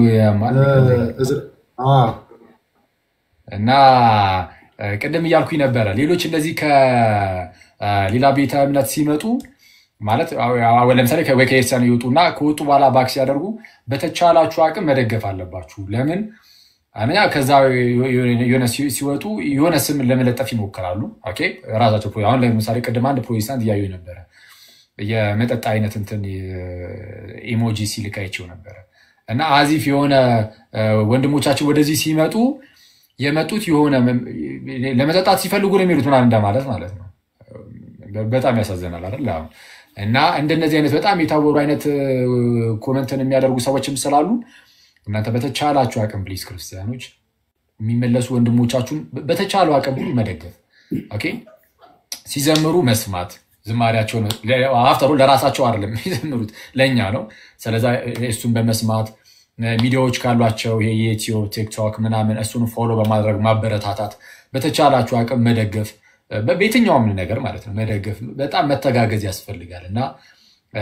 A: እና ቅድም እያልኩኝ ነበረ ሌሎች እንደዚህ ከሌላ ቤተ እምነት ሲመጡ ማለት አዎ፣ ለምሳሌ ከ- ወይ ከኤርትራ ይወጡና ከወጡ በኋላ ባክ ሲያደርጉ በተቻላችሁ አቅም መደገፍ አለባችሁ። ለምን አንደኛ ከዛ የሆነ ሲ- ሲወጡ የሆነ ስም ለመለጠፍ ይሞክራሉ። ኦኬ ራሳቸው ፕሮ- አሁን ለምሳሌ ቅድም አንድ ፕሮቴስታንት እያዩ ነበረ የመጠጥ አይነት እንትን ኢሞጂ ሲልክ አይቼው ነበረ እና አዚፍ የሆነ እ፣ ወንድሞቻችን ወደዚህ ሲመጡ የመጡት የሆነ መ- ለመጠጣት ሲፈልጉ ነው የሚሉት ምናምን እንደማለት ማለት ነው። በጣም ያሳዝናል አይደል? አዎ። እና እንደነዚህ አይነት በጣም የታወሩ አይነት እ፣ ኮመንትን የሚያደርጉ ሰዎችም ስላሉ እናንተ በተቻላችሁ አቅም ፕሊዝ ክርስቲያኖች የሚመለሱ ወንድሞቻችሁን በተቻለው አቅም ሁሉ መደገፍ ኦኬ። ሲዘምሩ መስማት ዝማሪያቸውን አፍተሩ ለራሳቸው አይደለም የሚዘምሩት ለእኛ ነው። ስለዛ እሱን በመስማት ሚዲያዎች ካሏቸው ይሄ የዩቲዩብ ቲክቶክ ምናምን እሱን ፎሎ በማድረግ ማበረታታት፣ በተቻላችሁ አቅም መደገፍ፣ በ- በየትኛውም ነገር ማለት ነው መደገፍ፣ በጣም መተጋገዝ ያስፈልጋል እና እ፣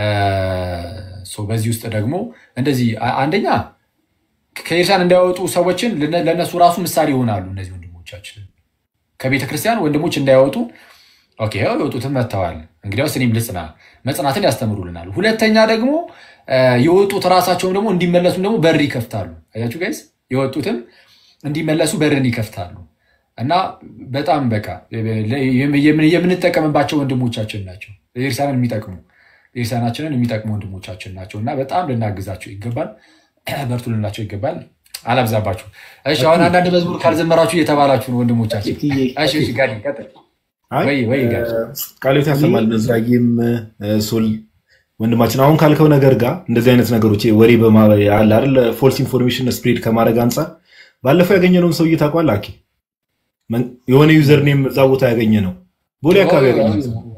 A: ሶ በዚህ ውስጥ ደግሞ እንደዚህ አ- አንደኛ ከኤርትራን እንዳይወጡ ሰዎችን ለነ- ለእነሱ ራሱ ምሳሌ ይሆናሉ እነዚህ ወንድሞቻችን ከቤተ ክርስቲያን ወንድሞች እንዳይወጡ ኦኬ ያው የወጡትን መጥተዋል። እንግዲያውስ እኔም ልጽና መጽናትን ያስተምሩልናል። ሁለተኛ ደግሞ እ፣ የወጡት ራሳቸውም ደግሞ እንዲመለሱም ደግሞ በር ይከፍታሉ። አያችሁ ጋይስ፣ የወጡትም እንዲመለሱ በርን ይከፍታሉ እና በጣም በቃ የምን- የምንጠቀምባቸው ወንድሞቻችን ናቸው። ኤርትራንን የሚጠቅሙ ኤርትራናችንን የሚጠቅሙ ወንድሞቻችን ናቸው እና በጣም ልናግዛቸው ይገባል። በርቱ ልንላቸው ይገባል። አላብዛባችሁ። እሺ፣ አሁን አንዳንድ መዝሙር ካልዘመራችሁ እየተባላችሁ ነው ወንድሞቻችን። እሺ፣ እሺ፣ ጋዲ ቀጥል።
F: አይ
A: ወይ ወይ ጋዲ
F: ቃሎት ያሰማል። በዛዬም ሶል ወንድማችን አሁን ካልከው ነገር ጋር እንደዚህ አይነት ነገሮች ይሄ ወሬ በማ አለ አይደል ፎልስ ኢንፎርሜሽን ስፕሬድ ከማድረግ አንጻር ባለፈው ያገኘነውን ሰውዬ ታውቀዋለህ? አኬ መን- የሆነ ዩዘር ኔም እዛ ቦታ ያገኘ ነው ቦሌ አካባቢ ያገኘ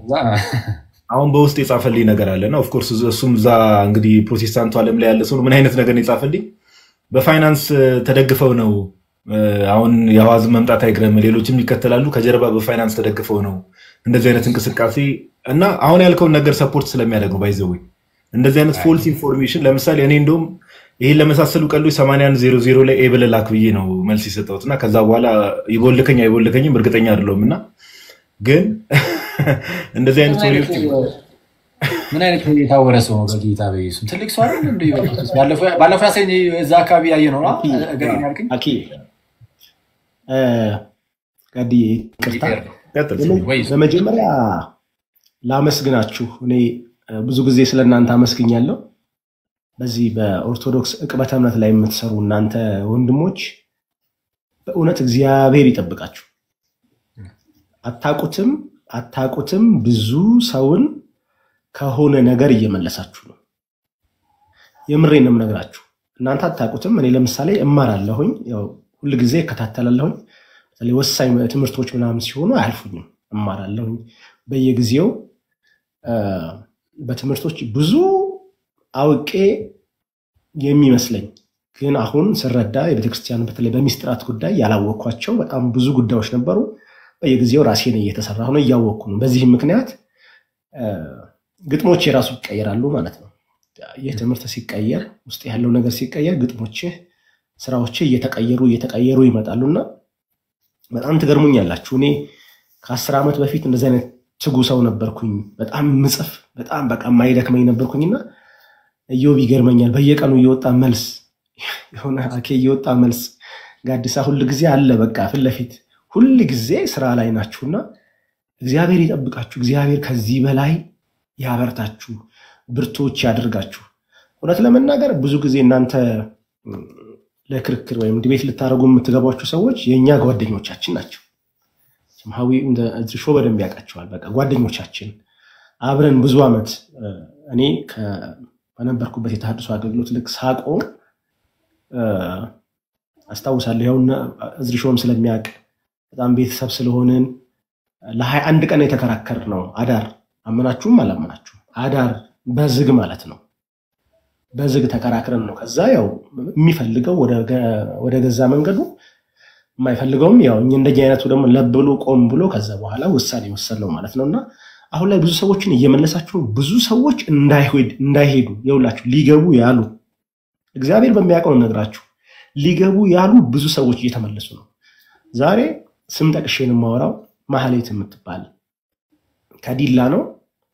F: አሁን በውስጥ የጻፈልኝ ነገር አለ እና ኦፍኮርስ እሱም እዛ እንግዲህ ፕሮቴስታንቱ ዓለም ላይ ያለ ሰው ነው። ምን አይነት ነገር ነው የጻፈልኝ? በፋይናንስ እ፣ ተደግፈው ነው እ፣ አሁን የአዋዝን መምጣት አይግረም፣ ሌሎችም ይከተላሉ። ከጀርባ በፋይናንስ ተደግፈው ነው እንደዚህ አይነት እንቅስቃሴ እና አሁን ያልከውን ነገር ሰፖርት ስለሚያደርግ ነው ባይዘዌ እንደዚህ አይነት ፎልስ ኢንፎርሜሽን ለምሳሌ እኔ እንደውም ይህን ለመሳሰሉ ቀልዶች 8100 ላይ ኤ ብለህ ላክ ብዬ ነው መልስ የሰጠሁት እና ከዛ በኋላ ይቦልከኝ አይቦልከኝም እርግጠኛ አይደለሁም እና ግን እንደዚህ አይነት ወሬዎች
A: ምን አይነት የታወረ ሰው ነው? በጌታ በኢየሱስ ትልቅ ሰው አይደል? እንደ በኢየሱስ ባለፈው ባለፈው ያሳየኝ እዛ አካባቢ ያየ ነው አ? ገርኝ ያልከኝ
B: አኬ እ፣ ጋዲ ይቅርታ
F: ቀጥል።
A: ወይ
B: በመጀመሪያ ላመስግናችሁ። እኔ እ፣ ብዙ ጊዜ ስለ እናንተ አመስግኛለሁ። በዚህ በኦርቶዶክስ ዕቅበተ እምነት ላይ የምትሰሩ እናንተ ወንድሞች በእውነት እግዚአብሔር ይጠብቃችሁ። አታቁትም አታቁትም ብዙ ሰውን ከሆነ ነገር እየመለሳችሁ ነው። የምሬን ነው የምነግራችሁ። እናንተ አታቁትም። እኔ ለምሳሌ እማራለሁኝ፣ ያው ሁልጊዜ እከታተላለሁኝ። በተለይ ወሳኝ ትምህርቶች ምናምን ሲሆኑ አያልፉኝም፣ እማራለሁኝ በየጊዜው እ፣ በትምህርቶች ብዙ አውቄ የሚመስለኝ ግን አሁን ስረዳ የቤተክርስቲያን በተለይ በሚስጥራት ጉዳይ ያላወቅኳቸው በጣም ብዙ ጉዳዮች ነበሩ። በየጊዜው ራሴን እየተሰራ ነው እያወቅኩ ነው። በዚህም ምክንያት እ፣ ግጥሞች የራሱ ይቀየራሉ ማለት ነው። ይህ ትምህርት ሲቀየር ውስጥ ያለው ነገር ሲቀየር ግጥሞችህ፣ ስራዎችህ እየተቀየሩ እየተቀየሩ ይመጣሉና በጣም ትገርሙኛላችሁ። እኔ ከአስር ዓመት በፊት እንደዚህ አይነት ትጉ ሰው ነበርኩኝ። በጣም ምጽፍ በጣም በቃ የማይደክመኝ ነበርኩኝና እዮብ ይገርመኛል። በየቀኑ እየወጣ መልስ የሆነ አኬ እየወጣ መልስ ጋዲሳ ሁል ጊዜ አለ በቃ ፊት ለፊት ሁል ጊዜ ስራ ላይ ናችሁና እግዚአብሔር ይጠብቃችሁ። እግዚአብሔር ከዚህ በላይ ያበርታችሁ፣ ብርቶች ያደርጋችሁ። እውነት ለመናገር ብዙ ጊዜ እናንተ ም፣ ለክርክር ወይም ዲቤት ልታደርጉ የምትገቧቸው ሰዎች የእኛ ጓደኞቻችን ናቸው። ሀዊ እንደ እዚህ ሾ በደንብ ያውቃቸዋል። በቃ ጓደኞቻችን አብረን ብዙ ዓመት እ፣ እኔ ከ- በነበርኩበት የተሃድሶ አገልግሎት ልክ ሳቆም እ፣ አስታውሳለሁ። ያውና እዝሪ ሾም ስለሚያውቅ በጣም ቤተሰብ ስለሆንን ለሀያ አንድ ቀን የተከራከር ነው አዳር አመናችሁም አላመናችሁም አዳር በዝግ ማለት ነው። በዝግ ተከራክረን ነው። ከዛ ያው የሚፈልገው ወደ ገ- ወደ ገዛ መንገዱ የማይፈልገውም ያው እኛ እንደኛ አይነቱ ደግሞ ለብ ብሎ ቆም ብሎ ከዛ በኋላ ውሳኔ ወሰን ነው ማለት ነው። እና አሁን ላይ ብዙ ሰዎችን እየመለሳችሁ ነው። ብዙ ሰዎች እንዳይሄድ እንዳይሄዱ የውላችሁ ሊገቡ ያሉ እግዚአብሔር በሚያውቀው ነግራችሁ ሊገቡ ያሉ ብዙ ሰዎች እየተመለሱ ነው። ዛሬ ስም ጠቅሼ ነው የማወራው። ማህሌት የምትባል ከዲላ ነው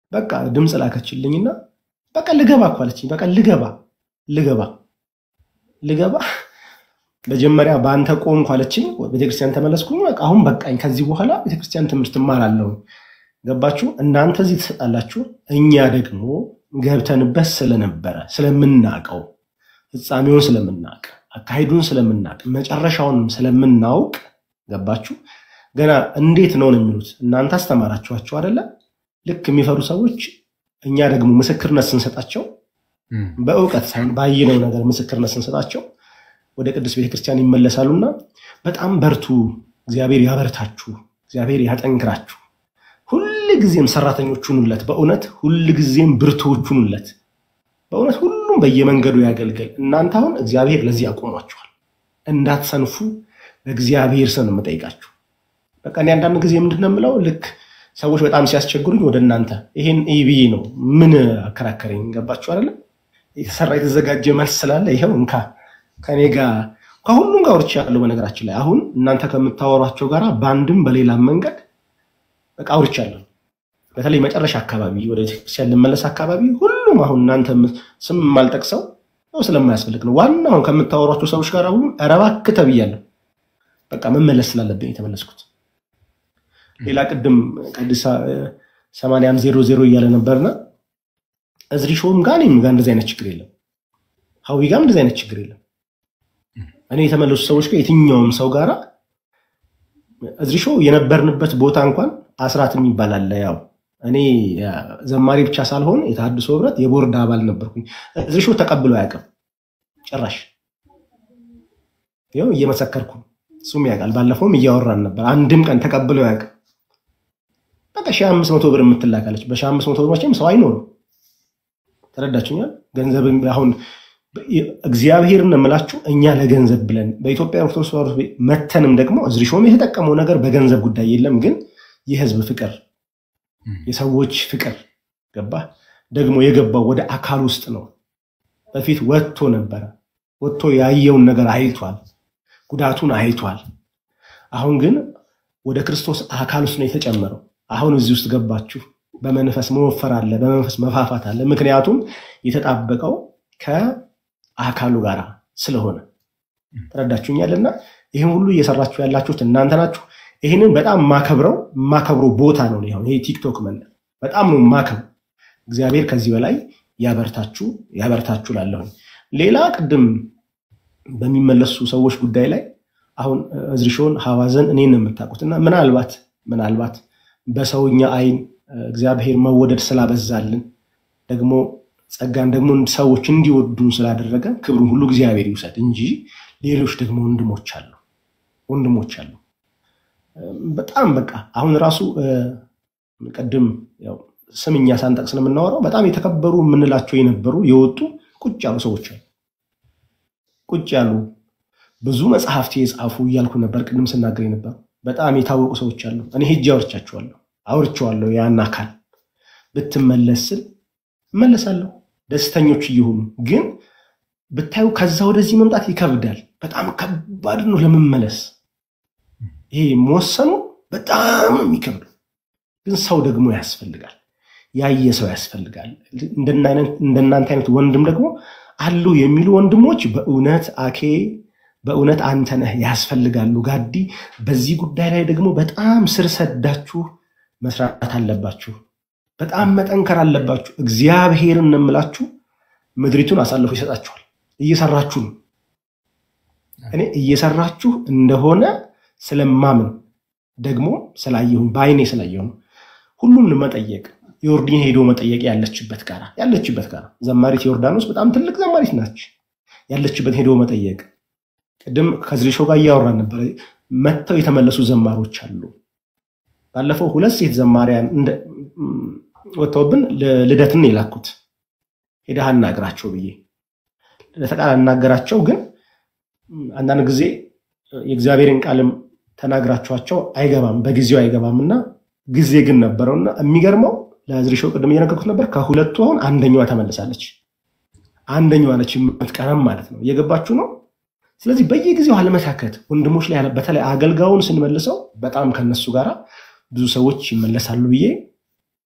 B: በቃ ድምፅ ላከችልኝና በቃ ልገባ እኮ አለችኝ። በቃ ልገባ ልገባ ልገባ መጀመሪያ በአንተ ቆምኩ አለችኝ። ቤተክርስቲያን ተመለስኩኝ። በቃ አሁን በቃኝ። ከዚህ በኋላ ቤተክርስቲያን ትምህርት እማራለሁ። ገባችሁ? እናንተ እዚህ ትሰጣላችሁ፣ እኛ ደግሞ ገብተንበት ስለነበረ ስለምናቀው ፍጻሜውን ስለምናቅ አካሄዱን ስለምናቅ መጨረሻውንም ስለምናውቅ ገባችሁ? ገና እንዴት ነው ነው የሚሉት እናንተ አስተማራችኋቸው አይደለ? ልክ የሚፈሩ ሰዎች እኛ ደግሞ ምስክርነት ስንሰጣቸው በእውቀት ሳይሆን ባየነው ነገር ምስክርነት ስንሰጣቸው ወደ ቅዱስ ቤተክርስቲያን ይመለሳሉና በጣም በርቱ፣ እግዚአብሔር ያበርታችሁ፣ እግዚአብሔር ያጠንክራችሁ፣ ሁል ጊዜም ሰራተኞች ሁኑለት፣ በእውነት ሁል ጊዜም ብርቱዎች ሁኑለት። በእውነት ሁሉም በየመንገዱ ያገልግል። እናንተ አሁን እግዚአብሔር ለዚህ አቆሟችኋል፣ እንዳትሰንፉ በእግዚአብሔር ስም ነው የምጠይቃችሁ። በቃ እኔ አንዳንድ ጊዜ ምንድን ነው የምለው ልክ ሰዎች በጣም ሲያስቸግሩኝ ወደ እናንተ ይሄን ብዬ ነው ምን አከራከረኝ። ገባችሁ አይደለም? የተሰራ የተዘጋጀ መልስ ስላለ ይኸው እንካ ከኔ ጋር ከሁሉም ጋር አውርቻለሁ። በነገራችን ላይ አሁን እናንተ ከምታወሯቸው ጋር በአንድም በሌላም መንገድ በቃ አውርቻለሁ። በተለይ መጨረሻ አካባቢ ወደ ቤተክርስቲያን ልመለስ አካባቢ ሁሉም አሁን እናንተ ስም የማልጠቅሰው ነው ስለማያስፈልግ ነው። ዋና አሁን ከምታወሯቸው ሰዎች ጋር አሁን ኧረ እባክህ ተብያለሁ። በቃ መመለስ ስላለብኝ የተመለስኩት። ሌላ ቅድም ቅዱስ ሰማንያም ዜሮ ዜሮ እያለ ነበርና እዝሪ ሾም ጋር እኔም ጋር እንደዚህ አይነት ችግር የለም። ሀዊ ጋር እንደዚህ አይነት ችግር የለም። እኔ የተመለሱ ሰዎች ጋር የትኛውም ሰው ጋራ እዝሪ ሾው የነበርንበት ቦታ እንኳን አስራት የሚባል አለ። ያው እኔ ዘማሪ ብቻ ሳልሆን የተሃድሶ ህብረት የቦርድ አባል ነበርኩኝ። እዝሪ ሾው ተቀብሎ አያውቅም ጭራሽ። ይኸው እየመሰከርኩ እሱም ያውቃል። ባለፈውም እያወራን ነበር። አንድም ቀን ተቀብሎ አያውቅም። በቃ ሺህ አምስት መቶ ብር የምትላካለች። በሺህ አምስት መቶ ብር መቼም ሰው አይኖርም። ተረዳችኛል? ገንዘብ አሁን እግዚአብሔርን የምላችሁ እኛ ለገንዘብ ብለን በኢትዮጵያ ኦርቶዶክስ ተዋሕዶ መተንም ደግሞ እዝሪሾም የተጠቀመው ነገር በገንዘብ ጉዳይ የለም፣ ግን የህዝብ ፍቅር፣ የሰዎች ፍቅር ገባ ደግሞ የገባው ወደ አካል ውስጥ ነው። በፊት ወጥቶ ነበረ። ወጥቶ ያየውን ነገር አይቷል፣ ጉዳቱን አይቷል። አሁን ግን ወደ ክርስቶስ አካል ውስጥ ነው የተጨመረው። አሁን እዚህ ውስጥ ገባችሁ። በመንፈስ መወፈር አለ፣ በመንፈስ መፋፋት አለ። ምክንያቱም የተጣበቀው ከአካሉ ጋር ስለሆነ ተረዳችሁኛልና፣ ይህን ሁሉ እየሰራችሁ ያላችሁት እናንተ ናችሁ። ይህንን በጣም ማከብረው ማከብረው ቦታ ነው። ይሄ ቲክቶክ መንደር በጣም ነው ማከብረው። እግዚአብሔር ከዚህ በላይ ያበርታችሁ ያበርታችሁ ላለሁኝ። ሌላ ቅድም በሚመለሱ ሰዎች ጉዳይ ላይ አሁን እዝሪሾን ሐዋዘን እኔን ነው የምታውቁት እና ምናልባት ምናልባት በሰውኛ አይን እግዚአብሔር መወደድ ስላበዛልን ደግሞ ጸጋን ደግሞ ሰዎች እንዲወዱን ስላደረገ ክብሩን ሁሉ እግዚአብሔር ይውሰድ እንጂ ሌሎች ደግሞ ወንድሞች አሉ ወንድሞች አሉ። በጣም በቃ አሁን ራሱ ቅድም ያው ስም እኛ ሳንጠቅስ ነው የምናወራው። በጣም የተከበሩ የምንላቸው የነበሩ የወጡ ቁጭ ያሉ ሰዎች አሉ። ቁጭ ያሉ ብዙ መጽሐፍት የጻፉ እያልኩ ነበር ቅድም ስናገር የነበሩ በጣም የታወቁ ሰዎች አሉ። እኔ ሄጄ አውርቻቸዋለሁ አውርቼዋለሁ። ያን አካል ብትመለስ ስል እመለሳለሁ፣ ደስተኞች እየሆኑ ግን ብታዩ ከዛ ወደዚህ መምጣት ይከብዳል። በጣም ከባድ ነው ለመመለስ። ይሄ መወሰኑ በጣም ነው የሚከብደው። ግን ሰው ደግሞ ያስፈልጋል፣ ያየ ሰው ያስፈልጋል። እንደናንተ አይነት ወንድም ደግሞ አሉ የሚሉ ወንድሞች በእውነት አኬ በእውነት አንተ ነህ ያስፈልጋሉ። ጋዲ በዚህ ጉዳይ ላይ ደግሞ በጣም ስር ሰዳችሁ መስራት አለባችሁ። በጣም መጠንከር አለባችሁ። እግዚአብሔርን እምላችሁ ምድሪቱን አሳልፎ ይሰጣችኋል። እየሰራችሁ ነው። እኔ እየሰራችሁ እንደሆነ ስለማምን ደግሞ ስላየሁኝ በአይኔ ስላየሁ ነው። ሁሉም መጠየቅ ዮርዲን ሄዶ መጠየቅ ያለችበት ጋራ ያለችበት ጋራ ዘማሪት ዮርዳኖስ በጣም ትልቅ ዘማሪት ናች። ያለችበት ሄዶ መጠየቅ ቅድም ከዝሪሾ ጋር እያወራን ነበረ። መጥተው የተመለሱ ዘማሮች አሉ። ባለፈው ሁለት ሴት ዘማሪያን ወጥተውብን ልደትን የላኩት ሄደህ አናግራቸው ብዬ ለተቃል አናገራቸው። ግን አንዳንድ ጊዜ የእግዚአብሔርን ቃልም ተናግራችኋቸው አይገባም፣ በጊዜው አይገባም እና ጊዜ ግን ነበረውና የሚገርመው ለዝሪሾ ቅድም እየነገርኩት ነበር። ከሁለቱ አሁን አንደኛዋ ተመልሳለች። አንደኛዋ ነች የምትቀረም ማለት ነው። እየገባችሁ ነው። ስለዚህ በየጊዜው አለመታከት ወንድሞች ላይ በተለይ አገልጋዩን ስንመልሰው በጣም ከነሱ ጋር ብዙ ሰዎች ይመለሳሉ ብዬ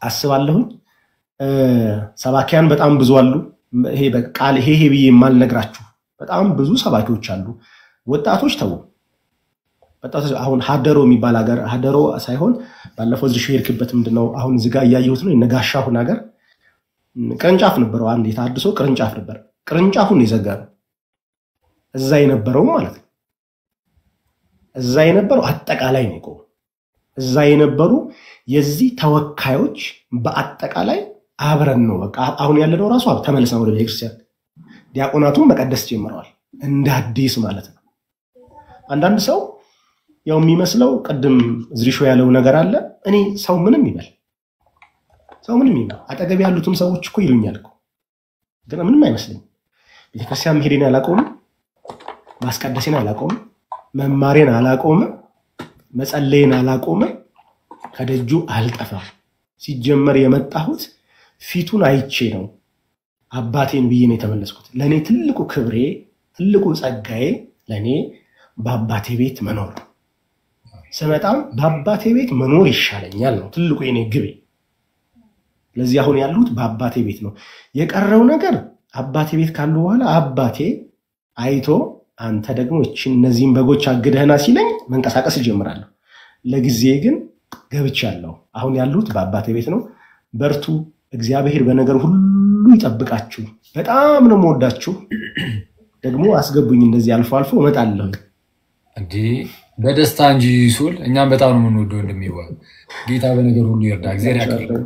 B: አስባለሁኝ። እ፣ ሰባኪያን በጣም ብዙ አሉ። ይሄ በቃል ይሄ ይሄ ብዬ የማልነግራችሁ በጣም ብዙ ሰባኪዎች አሉ። ወጣቶች ተው ወጣቶች አሁን ሀደሮ የሚባል ሀገር ሀደሮ ሳይሆን ባለፈው እዚህ ሄድክበት ምንድነው አሁን እዚህ ጋር እያየሁት ነው የነጋሻሁን ሀገር ቅርንጫፍ ነበረው። አንድ የታድሶ ቅርንጫፍ ነበር። ቅርንጫፉን የዘጋ ነው እዛ የነበረው ማለት ነው። እዛ የነበረው አጠቃላይ ነው የቆመው። እዛ የነበሩ የዚህ ተወካዮች በአጠቃላይ አብረን ነው በቃ አሁን ያለነው ራሱ ተመልሰን ወደ ቤተክርስቲያን ዲያቆናቱን መቀደስ ጀምረዋል እንደ አዲስ ማለት ነው። አንዳንድ ሰው ያው የሚመስለው ቅድም ዝሪሾ ያለው ነገር አለ። እኔ ሰው ምንም ይበል ሰው ምንም ይበል አጠገብ ያሉትም ሰዎች እኮ ይሉኛል እኮ ግን ምንም አይመስለኝም። ቤተክርስቲያን መሄዴን አላቆምም፣ ማስቀደሴን አላቆምም፣ መማሬን አላቆምም፣ መጸለይን አላቆምም፣ ከደጁ አልጠፋም። ሲጀመር የመጣሁት ፊቱን አይቼ ነው አባቴን ብዬ ነው የተመለስኩት። ለእኔ ትልቁ ክብሬ ትልቁ ጸጋዬ ለእኔ በአባቴ ቤት መኖር ነው። ስመጣም በአባቴ ቤት መኖር ይሻለኛል ነው ትልቁ የኔ ግቤ። ስለዚህ አሁን ያሉት በአባቴ ቤት ነው። የቀረው ነገር አባቴ ቤት ካሉ በኋላ አባቴ አይቶ አንተ ደግሞ እችን እነዚህን በጎች አግደህና ሲለኝ መንቀሳቀስ እጀምራለሁ። ለጊዜ ግን ገብቻለሁ። አሁን ያሉት በአባቴ ቤት ነው። በርቱ። እግዚአብሔር በነገር ሁሉ ይጠብቃችሁ። በጣም ነው የምወዳችሁ። ደግሞ አስገቡኝ፣ እንደዚህ አልፎ አልፎ እመጣለሁ።
A: እንዲህ በደስታ እንጂ ሱል እኛም በጣም ነው የምንወደው። እንደሚዋ ጌታ በነገር ሁሉ ይርዳ። እግዚአብሔር ያክብር።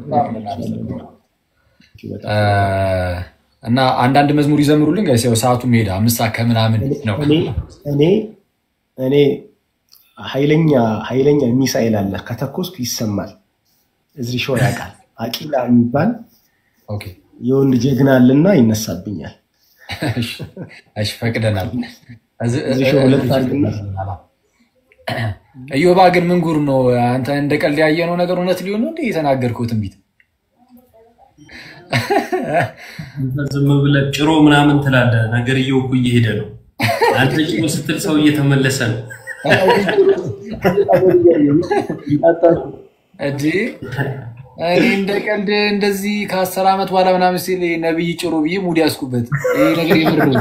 A: እና አንዳንድ መዝሙር ይዘምሩልን ጋይስ። ያው ሰዓቱ ሄደ፣ አምስት ሰዓት ከምናምን ነው።
B: እኔ እኔ እኔ ኃይለኛ ኃይለኛ ሚሳኤል አለ ከተኮስኩ ይሰማል። እዚህ ሾው ያውቃል። አቂላ የሚባል
A: ኦኬ፣
B: የወንድ ጀግና አለና ይነሳብኛል።
A: እሺ ፈቅደናል።
B: እዚህ ሾው ሁለት አድርግና
A: እዮባ ግን ምን ጉር ነው? አንተ እንደ ቀልድ ያየነው ነገር እውነት ሊሆን ነው እንደ የተናገርከው ትንቢት
G: ዝም ብለህ ጭሮ ምናምን ትላለህ። ነገርየው እኮ እየሄደ ነው። አንተ ጭሮ ስትል ሰው እየተመለሰ ነው።
A: እንጂ እኔ እንደ ቀልድ እንደዚህ ከአስር ዓመት በኋላ ምናምን ሲል ነብይ ጭሮ ብዬ ሙድ ያስኩበት ይሄ ነገር የምር ነው።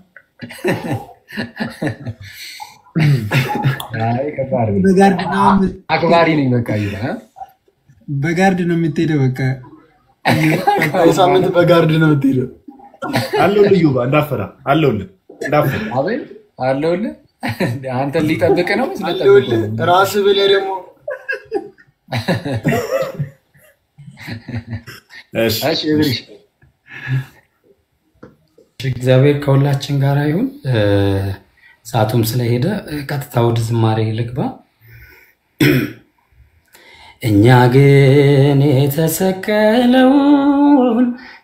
A: አይ ከባድ ነው።
H: በጋርድ ነው የምት-
A: አክባሪ ነኝ በቃ ይላል እ?
H: በጋርድ ነው የምትሄደው። በቃ
D: ሳምንት በጋርድ ነው የምትሄደው።
F: አለሁልህ ዩባ እንዳፈራ አለሁልህ እንዳፈራ
A: አቤል አለሁልህ። አንተን ሊጠብቅ ነው ስለጠብቅ
D: አለሁልህ ራስህ ብለህ ደግሞ
A: እሺ እብሪሽ
J: እግዚአብሔር ከሁላችን ጋር ይሁን። እ፣ ሰዓቱም ስለሄደ እ፣ ቀጥታ ወደ ዝማሬ ልግባ። እኛ ግን የተሰቀለውን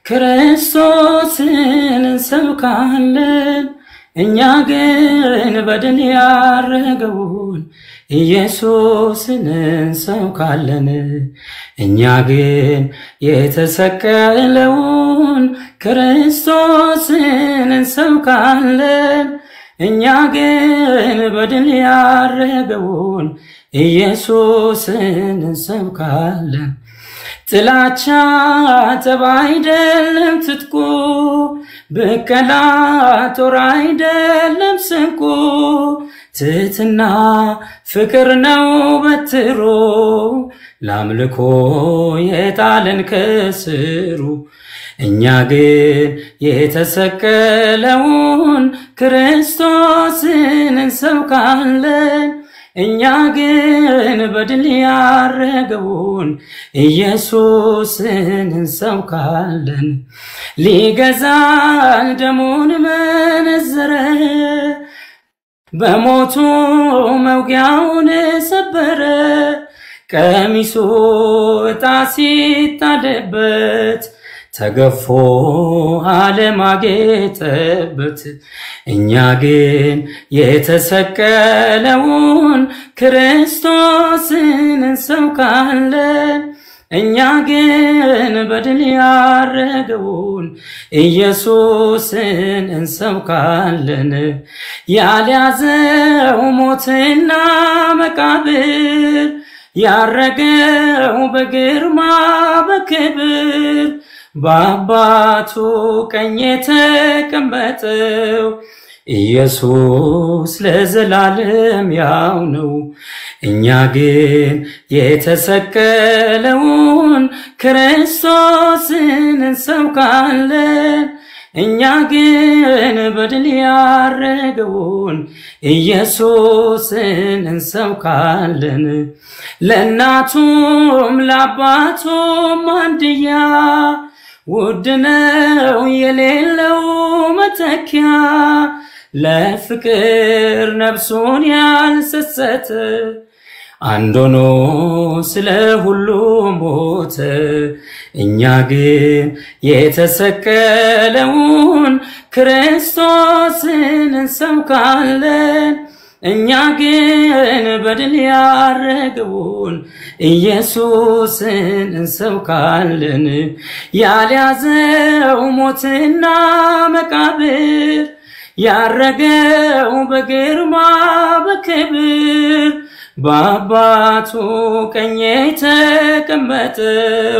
J: ክርስቶስን እንሰብካለን። እኛ ግን በድል ያረገውን ኢየሱስን እንሰብካለን። እኛ ግን የተሰቀለውን ክርስቶስን እንሰብካለን። እኛ ግን በድል ያረገውን ኢየሱስን እንሰብካለን። ጥላቻ ጠብ አይደለም ትጥቁ፣ ብቀላ ጦር አይደለም ስንቁ፣ ትሕትና ፍቅር ነው በትሩ፣ ለአምልኮ የጣለን ከስሩ። እኛ ግን የተሰቀለውን ክርስቶስን እንሰብካለን። እኛ ግን በድል ያረገውን ኢየሱስን እንሰብካለን። ሊገዛን ደሙን መነዘረ፣ በሞቱ መውጊያውን ሰበረ። ቀሚሱ ዕጣ ሲጣልበት ተገፎ አለማጌጠበት። እኛ ግን የተሰቀለውን ክርስቶስን እንሰብካለን። እኛ ግን በድል ያረገውን ኢየሱስን እንሰብካለን። ያልያዘው ሞትና መቃብር ያረገው በግርማ በክብር በአባቱ ቀኝ የተቀመጠው ኢየሱስ ለዘላለም ያው ነው። እኛ ግን የተሰቀለውን ክርስቶስን እንሰብካለን። እኛ ግን በድል ያረገውን ኢየሱስን እንሰብካለን። ለእናቱም ለአባቱም አንድያ ውድ ነው የሌለው መተኪያ ለፍቅር ነፍሱን ያልሰሰተ አንድ ሆኖ ስለ ሁሉ ሞተ። እኛ ግን የተሰቀለውን ክርስቶስን እንሰብካለን። እኛ ግን በድል ያረገውን ኢየሱስን እንሰብካለን። ያልያዘው ሞትና መቃብር ያረገው በግርማ በክብር በአባቱ ቀኝ የተቀመጠው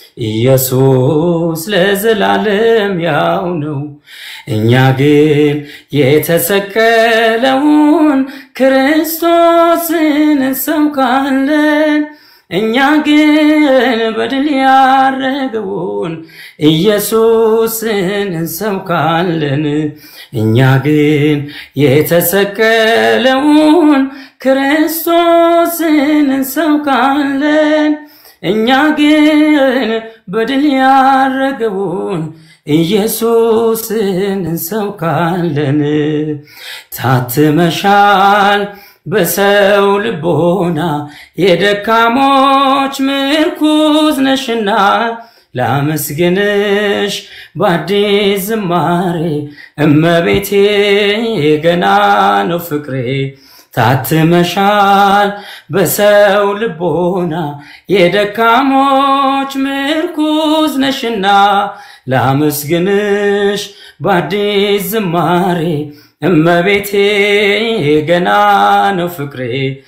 J: ኢየሱስ ለዘላለም ያው ነው። እኛ ግን የተሰቀለውን ክርስቶስን እንሰብካለን። እኛ ግን በድል ያረገውን ኢየሱስን እንሰብካለን። እኛ ግን የተሰቀለውን ክርስቶስን እንሰብካለን። እኛ ግን በድል ያረገውን ኢየሱስን እንሰብካለን። ታትመሻል በሰው ልቦና የደካሞች ምርኩዝ ነሽና ላመስግንሽ በአዲስ ዝማሬ እመቤቴ ገና ነው ፍቅሬ ታትመሻል በሰው ልቦና የደካሞች ምርኩዝ ነሽና ላመስግንሽ በአዲስ ዝማሬ እመቤቴ ገና ነው ፍቅሬ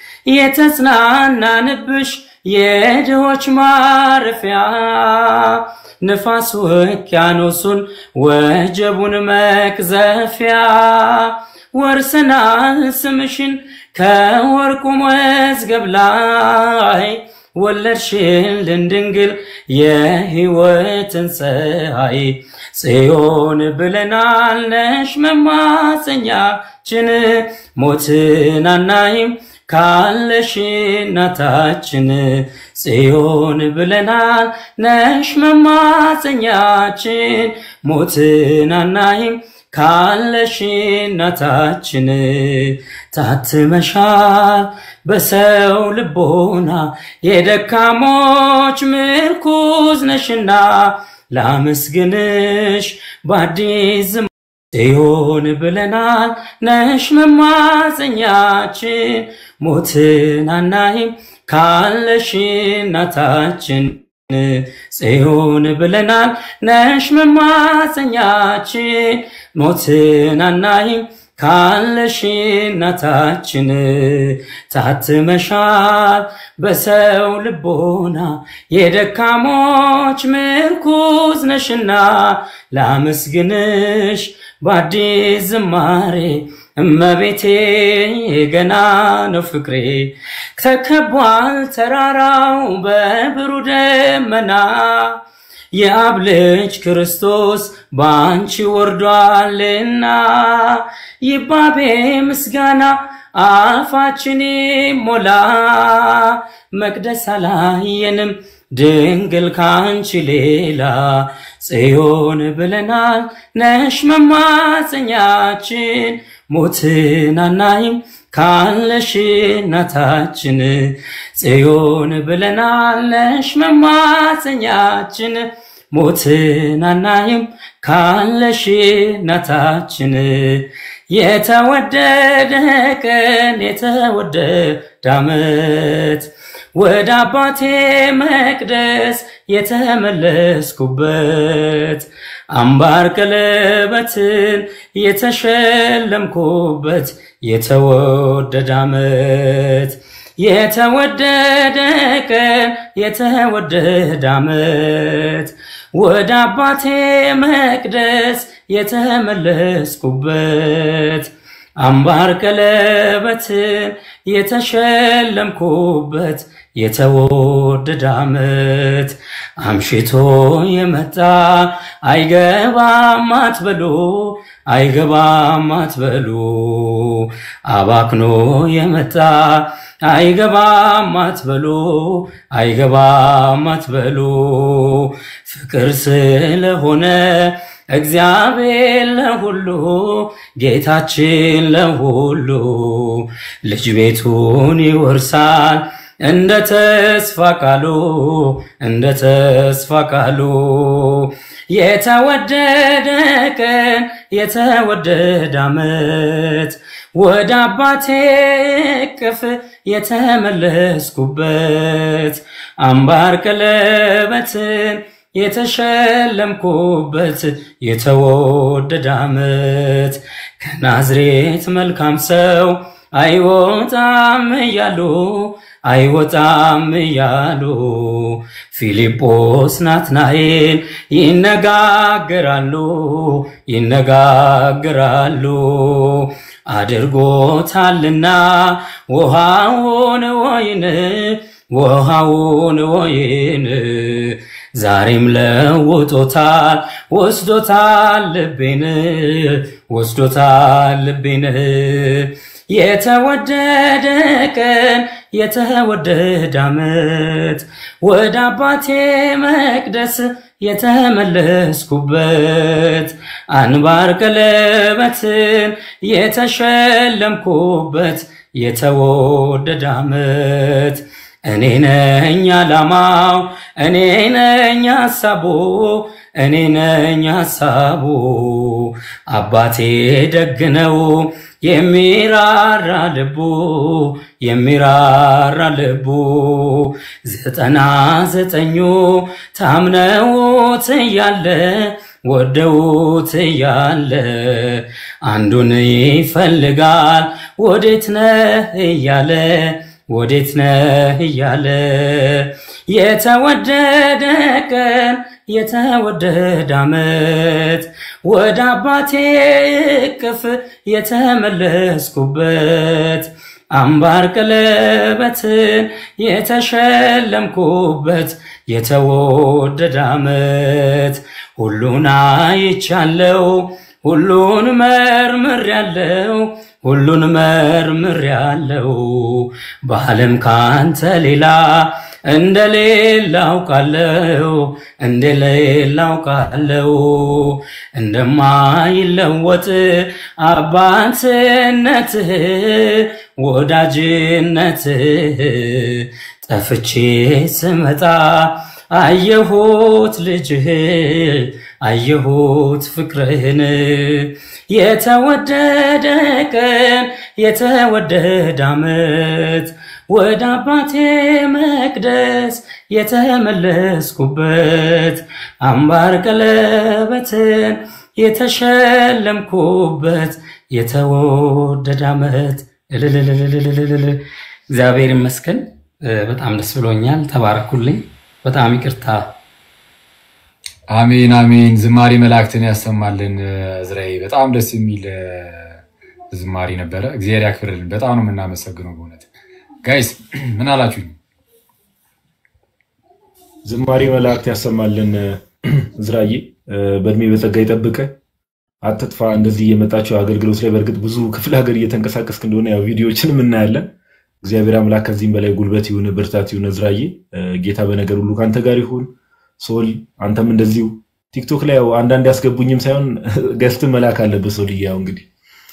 J: የተጽናናንብሽ የድሆች ማረፊያ ንፋስ ውቅያኖሱን ወጀቡን መቅዘፊያ ወርሰናል ስምሽን ከወርቁ መዝገብ ላይ ወለድሽልን ድንግል የሕይወትን ፀሐይ ጽዮን ብለናል ነሽ መማፀኛችን ሞትን አናይም ካለሽ እናታችን ጽዮን ብለናል ነሽ መማፀኛችን ሞትን አናይም ካለሽ እናታችን ታትመሻል በሰው ልቦና የደካሞች ምርኩዝ ነሽና ላመስግንሽ በአዲስ ጽዮን ብለናል ነሽ መማፀኛችን ሞትን አናይም ካለሽ እናታችን ጽዮን ብለናል ነሽ መማፀኛችን ሞትን አናይም ካለሽ እናታችን ታትመሻል በሰው ልቦና የደካሞች ምርኩዝ ነሽና ላመስግንሽ በአዲስ ዝማሬ እመቤቴ ገና ነው ፍቅሬ ተከቧል ተራራው በብሩ ደመና የአብ ልጅ ክርስቶስ በአንቺ ወርዷልና ይባቤ ምስጋና አፋችን ሞላ መቅደስ አላየንም ድንግል ካንቺ ሌላ ጽዮን ብለናል ነሽ መማፀኛችን ሞትን አናይም ካለሽ እናታችን ጽዮን ብለናል ነሽ መማፀኛችን ሞትን አናይም ካለሽ እናታችን የተወደደ ቀን የተወደደ ዓመት ወደ አባቴ መቅደስ የተመለስኩበት አምባር ቀለበትን የተሸለምኩበት የተወደደ ዓመት የተወደደ ቀን የተወደደ ዓመት ወደ አባቴ መቅደስ የተመለስኩበት አምባር ቀለበትን የተሸለምኩበት የተወደደ ዓመት አምሽቶ የመጣ አይገባም አትበሉ አይገባም አትበሉ አባክኖ የመጣ አይገባም አትበሉ አይገባም አትበሉ ፍቅር ስለሆነ እግዚአብሔር ለሁሉ ጌታችን ለሁሉ ልጅ ቤቱን ይወርሳል እንደ ተስፋ ቃሉ እንደ ተስፋ ቃሉ የተወደደ ቀን የተወደደ ዓመት ወደ አባቴ እቅፍ የተመለስኩበት አምባር ቀለበትን የተሸለምኩበት የተወደደ ዓመት ከናዝሬት መልካም ሰው አይወጣም እያሉ አይወጣም እያሉ ፊልጶስ ናትናኤል ይነጋገራሉ ይነጋገራሉ አድርጎታልና ውሃውን ወይን ውሃውን ወይን ዛሬም ለውጦታል ወስዶታል ልቤን ወስዶታል ልቤን የተወደደ ቀን የተወደደ ዓመት ወደ አባቴ መቅደስ የተመለስኩበት አንባር ቀለበትን የተሸለምኩበት የተወደደ ዓመት እኔ ነኝ ዓላማው እኔ ነኝ ሐሳቡ እኔ ነኝ ሐሳቡ አባቴ ደግ ነው የሚራራ ልቡ የሚራራ ልቡ ዘጠና ዘጠኙ ታምነውት እያለ ወደውት እያለ አንዱን ይፈልጋል ወዴት ነህ እያለ ወዴት ነህ እያለ የተወደደ ቀን የተወደደ ዓመት ወደ አባቴ እቅፍ የተመለስኩበት አምባር ቀለበትን የተሸለምኩበት የተወደደ ዓመት ሁሉን አይቻለው ሁሉን መርምር ያለው ሁሉን መርምር ያለው በዓለም ካንተ ሌላ እንደሌላ አውቃለው እንደሌላ አውቃለው እንደማይለወጥ አባትነትህ ወዳጅነትህ ጠፍቼ ስመጣ አየሁት ልጅህ አየሁት ፍቅርህን የተወደደ ቀን የተወደደ ዓመት ወደ አባቴ መቅደስ የተመለስኩበት አምባር ቀለበትን የተሸለምኩበት የተወደደ ዓመት እልልልልልልልል። እግዚአብሔር ይመስገን። በጣም ደስ ብሎኛል። ተባረኩልኝ። በጣም ይቅርታ።
A: አሜን አሜን። ዝማሬ መላእክትን ያሰማልን። እዝራኤል በጣም ደስ የሚል ዝማሬ ነበረ። እግዚአብሔር ያክብርልን። በጣም ነው የምናመሰግነው በእውነት ጋይስ። ምን አላችሁኝ?
F: ዝማሬ መላእክት ያሰማልን። እዝራዬ በእድሜ በጸጋ ይጠብቀ፣ አትጥፋ። እንደዚህ እየመጣቸው አገልግሎት ላይ በእርግጥ ብዙ ክፍለ ሀገር እየተንቀሳቀስክ እንደሆነ ያው ቪዲዮዎችንም እናያለን። እግዚአብሔር አምላክ ከዚህም በላይ ጉልበት ይሁን፣ ብርታት ይሁን። እዝራዬ ጌታ በነገር ሁሉ ከአንተ ጋር ይሁን። ሶል አንተም እንደዚሁ ቲክቶክ ላይ ያው አንዳንድ ያስገቡኝም ሳይሆን ገስት መላክ አለበት። ሶል ያው እንግዲህ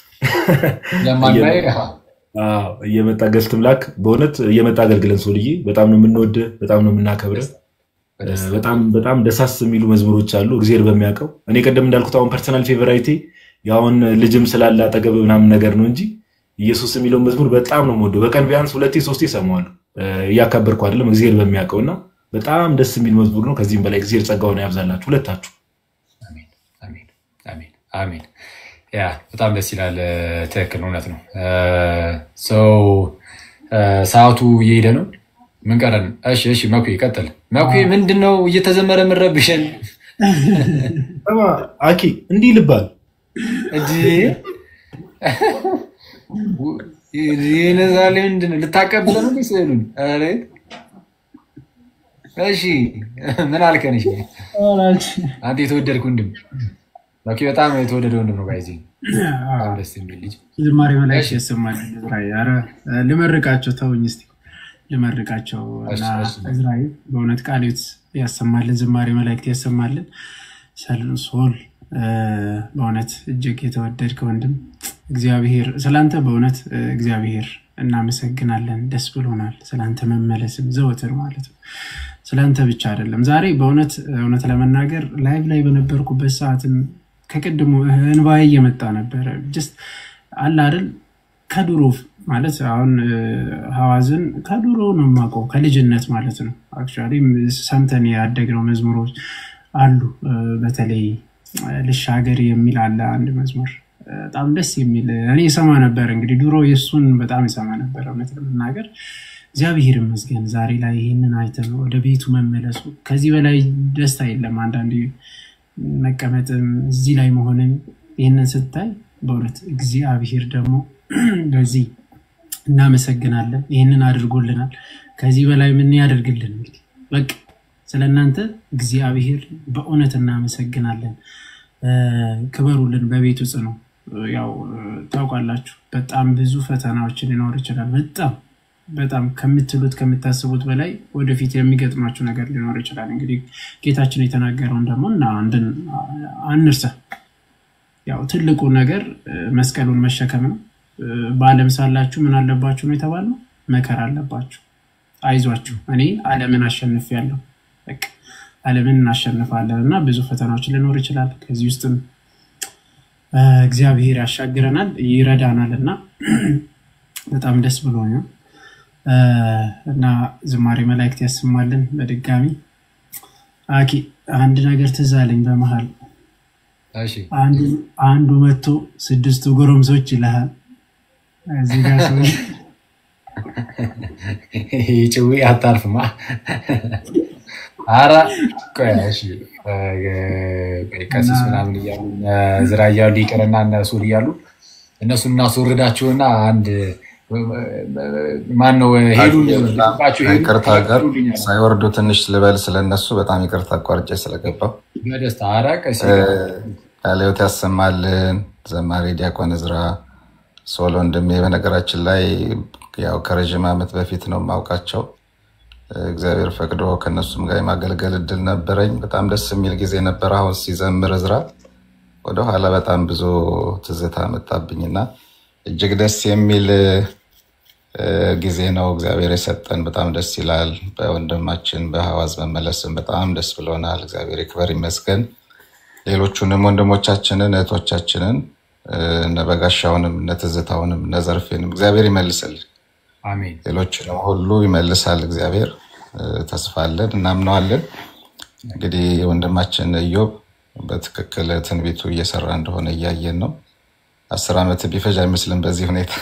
F: እየመጣ ገስት ምላክ። በእውነት እየመጣ አገልግለን ሶልዬ፣ በጣም ነው የምንወድ፣ በጣም ነው የምናከብረ። በጣም በጣም ደሳስ የሚሉ መዝሙሮች አሉ እግዚአብሔር በሚያውቀው። እኔ ቀደም እንዳልኩት አሁን ፐርሰናል ፌቨራይቴ ያሁን ልጅም ስላለ አጠገብ ምናምን ነገር ነው እንጂ ኢየሱስ የሚለውን መዝሙር በጣም ነው የምወደው። በቀን ቢያንስ ሁለቴ ሶስቴ እሰማዋለሁ። እያካበርኩ አይደለም፣ እግዚአብሔር በሚያውቀው እና በጣም ደስ የሚል መዝሙር ነው። ከዚህም በላይ እግዚአብሔር ጸጋውን ያብዛላችሁ ሁለታችሁ።
A: አሜን። ያ በጣም ደስ ይላል። ትክክል፣ እውነት ነው። ሰው ሰዓቱ እየሄደ ነው። ምን ቀረን? እሺ እሺ፣ መኩ ቀጥል። መኩ ምንድን ነው እየተዘመረ የምንረብሸን?
F: ስማ አኪ እንዲህ ልባል
A: ይነዛሌ ምንድን ነው ልታቀብለ ነው ስሉን? እሺ ምን አልከን? እሺ አንተ የተወደድክ ወንድም መኩ በጣም የተወደደ ወንድም ነው። ጋይዜ በጣም ደስ የሚል ልጅ
H: ዝማሬ መላእክት ያሰማል። ኧረ ልመርቃቸው፣ ተውኝ እስኪ ልመርቃቸው እና እዝራኤል በእውነት ቃልዮት ያሰማልን፣ ዝማሬ መላእክት ያሰማልን። ሶል በእውነት እጅግ የተወደድክ ወንድም እግዚአብሔር ስላንተ በእውነት እግዚአብሔር እናመሰግናለን። ደስ ብሎናል። ስላንተ መመለስም ዘወትር ማለት ነው። ስላንተ ብቻ አይደለም። ዛሬ በእውነት እውነት ለመናገር ላይቭ ላይ በነበርኩበት ሰዓትም ከቅድሙ እንባዬ እየመጣ ነበረ። ጀስት አለ አይደል ከድሮ ማለት አሁን ሀዋዝን ከድሮ ነው የማውቀው ከልጅነት ማለት ነው። አክቹዋሊ ሰምተን ያደግነው መዝሙሮች አሉ። በተለይ ልሻገር የሚል አለ አንድ መዝሙር በጣም ደስ የሚል እኔ ሰማ ነበር። እንግዲህ ድሮ የእሱን በጣም ይሰማ ነበር። እውነት ለመናገር እግዚአብሔር ይመስገን ዛሬ ላይ ይህንን አይተን ወደ ቤቱ መመለሱ ከዚህ በላይ ደስታ የለም። አንዳንዴ መቀመጥም እዚህ ላይ መሆንን ይህንን ስታይ በእውነት እግዚአብሔር ደግሞ በዚህ እናመሰግናለን። ይህንን አድርጎልናል። ከዚህ በላይ ምን ያደርግልን? እንግዲህ በቃ ስለ እናንተ እግዚአብሔር በእውነት እናመሰግናለን። ክበሩልን። በቤቱ ጽኑ። ያው ታውቃላችሁ፣ በጣም ብዙ ፈተናዎች ሊኖር ይችላል። በጣም በጣም ከምትሉት ከምታስቡት በላይ ወደፊት የሚገጥማችሁ ነገር ሊኖር ይችላል። እንግዲህ ጌታችን የተናገረውን ደግሞ እና አንድን አንርሳ። ያው ትልቁ ነገር መስቀሉን መሸከም ነው። በዓለም ሳላችሁ ምን አለባችሁ ነው የተባለው? መከራ አለባችሁ። አይዟችሁ እኔ ዓለምን አሸንፌያለሁ። በቃ ዓለምን እናሸንፋለን እና ብዙ ፈተናዎች ሊኖር ይችላል። ከዚህ ውስጥም እግዚአብሔር ያሻግረናል፣ ይረዳናል እና በጣም ደስ ብሎኛል እና ዝማሬ መላእክት ያሰማልን። በድጋሚ አኪ አንድ ነገር ትዝ አለኝ በመሀል አንዱ መጥቶ ስድስቱ ጎረምሶች ይልሃል እዚህ ጋር ሰው
A: ጭዊ አታልፍማ። ኧረ ቆይ እሺ፣ ቀሲስ ምናምን እያሉ ዝራ እያሉ ይቅርና እነሱ እያሉ እነሱን እናስወርዳቸውና አንድ ማን ነው ሄዱ
I: ይቅርታ ጋር ሳይወርዱ ትንሽ ልበል ስለነሱ በጣም ይቅርታ አቋርጬ ስለገባው
A: በደስታ ኧረ ቀሲስ
I: ቃልዮት ያሰማልን። ዘማሪ ዲያቆን እዝራ ሶሎ ወንድሜ በነገራችን ላይ ያው ከረዥም ዓመት በፊት ነው የማውቃቸው። እግዚአብሔር ፈቅዶ ከነሱም ጋር የማገልገል እድል ነበረኝ። በጣም ደስ የሚል ጊዜ ነበር። አሁን ሲዘምር እዝራ ወደኋላ በጣም ብዙ ትዝታ መጣብኝና እጅግ ደስ የሚል ጊዜ ነው እግዚአብሔር የሰጠን። በጣም ደስ ይላል። በወንድማችን በሐዋዝ መመለስም በጣም ደስ ብሎናል። እግዚአብሔር ይክበር ይመስገን። ሌሎቹንም ወንድሞቻችንን እህቶቻችንን እነ በጋሻውንም እነ ትዝታውንም እነ ዘርፌንም እግዚአብሔር ይመልስልን።
A: አሜን።
I: ሌሎችንም ሁሉ ይመልሳል እግዚአብሔር። ተስፋ አለን፣ እናምነዋለን። እንግዲህ ወንድማችን ኢዮብ በትክክል ትንቢቱ እየሰራ እንደሆነ እያየን ነው። አስር ዓመት ቢፈጅ አይመስልም በዚህ ሁኔታ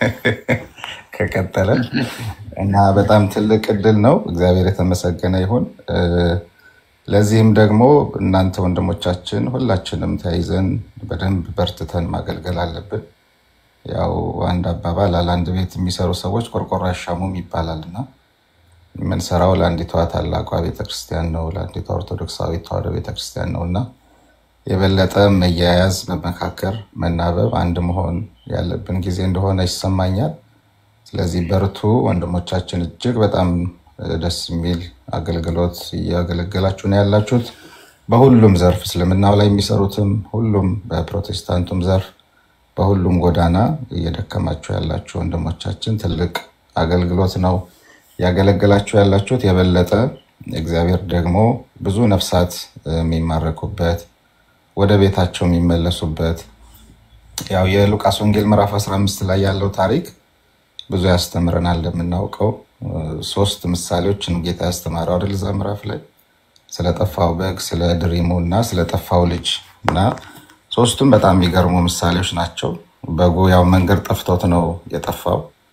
I: ከቀጠለ እና በጣም ትልቅ እድል ነው። እግዚአብሔር የተመሰገነ ይሁን። ለዚህም ደግሞ እናንተ ወንድሞቻችን ሁላችንም ተያይዘን በደንብ በርትተን ማገልገል አለብን። ያው አንድ አባባል አለ፣ አንድ ቤት የሚሰሩ ሰዎች ቆርቆሮ አይሻሙም ይባላል እና የምንሰራው ለአንዲቷ ታላቋ ቤተክርስቲያን ነው፣ ለአንዲቷ ኦርቶዶክሳዊ ተዋሕዶ ቤተክርስቲያን ነው እና የበለጠ መያያዝ፣ መመካከር፣ መናበብ፣ አንድ መሆን ያለብን ጊዜ እንደሆነ ይሰማኛል። ስለዚህ በርቱ ወንድሞቻችን። እጅግ በጣም ደስ የሚል አገልግሎት እያገለገላችሁ ነው ያላችሁት። በሁሉም ዘርፍ እስልምናው ላይ የሚሰሩትም ሁሉም በፕሮቴስታንቱም ዘርፍ በሁሉም ጎዳና እየደከማችሁ ያላችሁ ወንድሞቻችን ትልቅ አገልግሎት ነው ያገለገላችሁ ያላችሁት። የበለጠ እግዚአብሔር ደግሞ ብዙ ነፍሳት የሚማረኩበት ወደ ቤታቸው የሚመለሱበት ያው የሉቃስ ወንጌል ምዕራፍ 15 ላይ ያለው ታሪክ ብዙ ያስተምረናል። እንደምናውቀው ሶስት ምሳሌዎችን ጌታ ያስተማረው አይደል? እዛ ምዕራፍ ላይ ስለጠፋው በግ፣ ስለ ድሪሙ እና ስለጠፋው ልጅ እና ሶስቱም በጣም የሚገርሙ ምሳሌዎች ናቸው። በጉ ያው መንገድ ጠፍቶት ነው የጠፋው።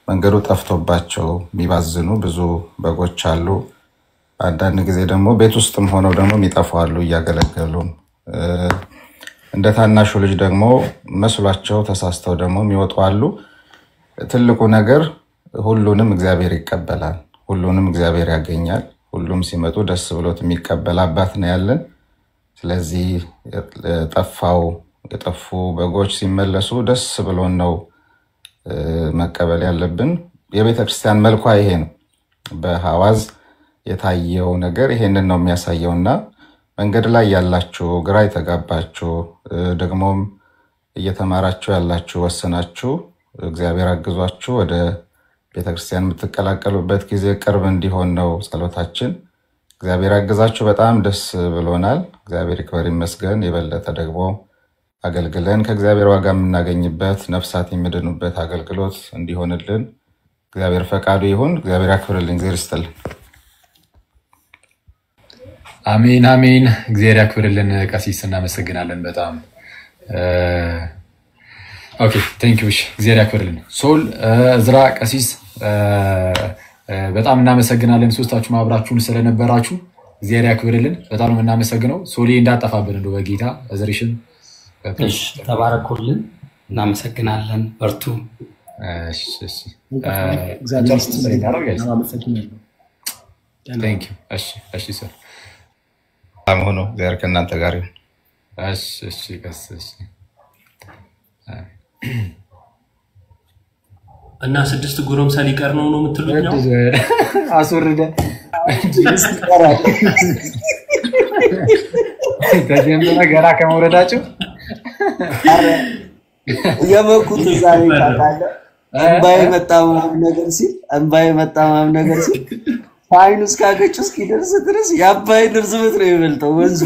I: መንገዱ ጠፍቶባቸው የሚባዝኑ ብዙ በጎች አሉ። አንዳንድ ጊዜ ደግሞ ቤት ውስጥም ሆነው ደግሞ የሚጠፉ አሉ እያገለገሉም እ፣ እንደ ታናሹ ልጅ ደግሞ መስሏቸው ተሳስተው ደግሞ የሚወጡ አሉ። ትልቁ ነገር ሁሉንም እግዚአብሔር ይቀበላል። ሁሉንም እግዚአብሔር ያገኛል። ሁሉም ሲመጡ ደስ ብሎት የሚቀበል አባት ነው ያለን። ስለዚህ የጠፋው የጠፉ በጎች ሲመለሱ ደስ ብሎን ነው እ፣ መቀበል ያለብን። የቤተ ክርስቲያን መልኳ ይሄ ነው። በሐዋዝ የታየው ነገር ይሄንን ነው የሚያሳየው እና መንገድ ላይ ያላችሁ ግራ የተጋባችሁ እ፣ ደግሞም እየተማራችሁ ያላችሁ ወስናችሁ እግዚአብሔር አግዟችሁ ወደ ቤተክርስቲያን የምትቀላቀሉበት ጊዜ ቅርብ እንዲሆን ነው ጸሎታችን። እግዚአብሔር አግዛችሁ በጣም ደስ ብሎናል። እግዚአብሔር ይክበር ይመስገን። የበለጠ ደግሞ አገልግለን ከእግዚአብሔር ዋጋ የምናገኝበት ነፍሳት የሚድኑበት አገልግሎት እንዲሆንልን እግዚአብሔር ፈቃዱ ይሁን። እግዚአብሔር ያክብርልኝ። እግዚአብሔር ይስጥልን።
A: አሜን አሜን። እግዚአብሔር ያክብርልን። ቀሲስ እናመሰግናለን በጣም ኦኬ ቴንክ ዩ። እግዚአብሔር ያክብርልን። ሶል እዝራ፣ ቀሲስ እ፣ እ፣ በጣም እናመሰግናለን ሶስታችሁ አብራችሁን ስለነበራችሁ እግዚአብሔር ያክብርልን። በጣም ነው የምናመሰግነው። ሶሌ እንዳጠፋብን እንደው በጌታ እዝርሽን
J: እሺ፣ ተባረኩልን። እናመሰግናለን። በርቱ።
A: እሺ፣ እሺ።
B: እግዚአብሔር
A: ጨርስ መሰለኝ አይደል guys?
B: አመሰግናለሁ።
A: Thank you። እሺ፣ እሺ ሰር
I: ሰላም ሆኖ እግዚአብሔር ከእናንተ ጋር ይሁን።
A: እሺ፣ እሺ፣ ቀስ እሺ።
G: እና ስድስት ጎረምሳ ሊቀር ነው ነው የምትሉት ነው?
A: አስወርደን ተጀመረ ገና ከመውረዳቸው
E: የመኩት ዛሬ ታውቃለህ፣ እንባዬ መጣ ምናምን ነገር ሲል እንባዬ መጣ ምናምን ነገር ሲል ከዓይኑ እስከ አገጩ እስኪደርስ ድረስ የአባይን ርዝመት ነው የሚበልጠው ወንዙ።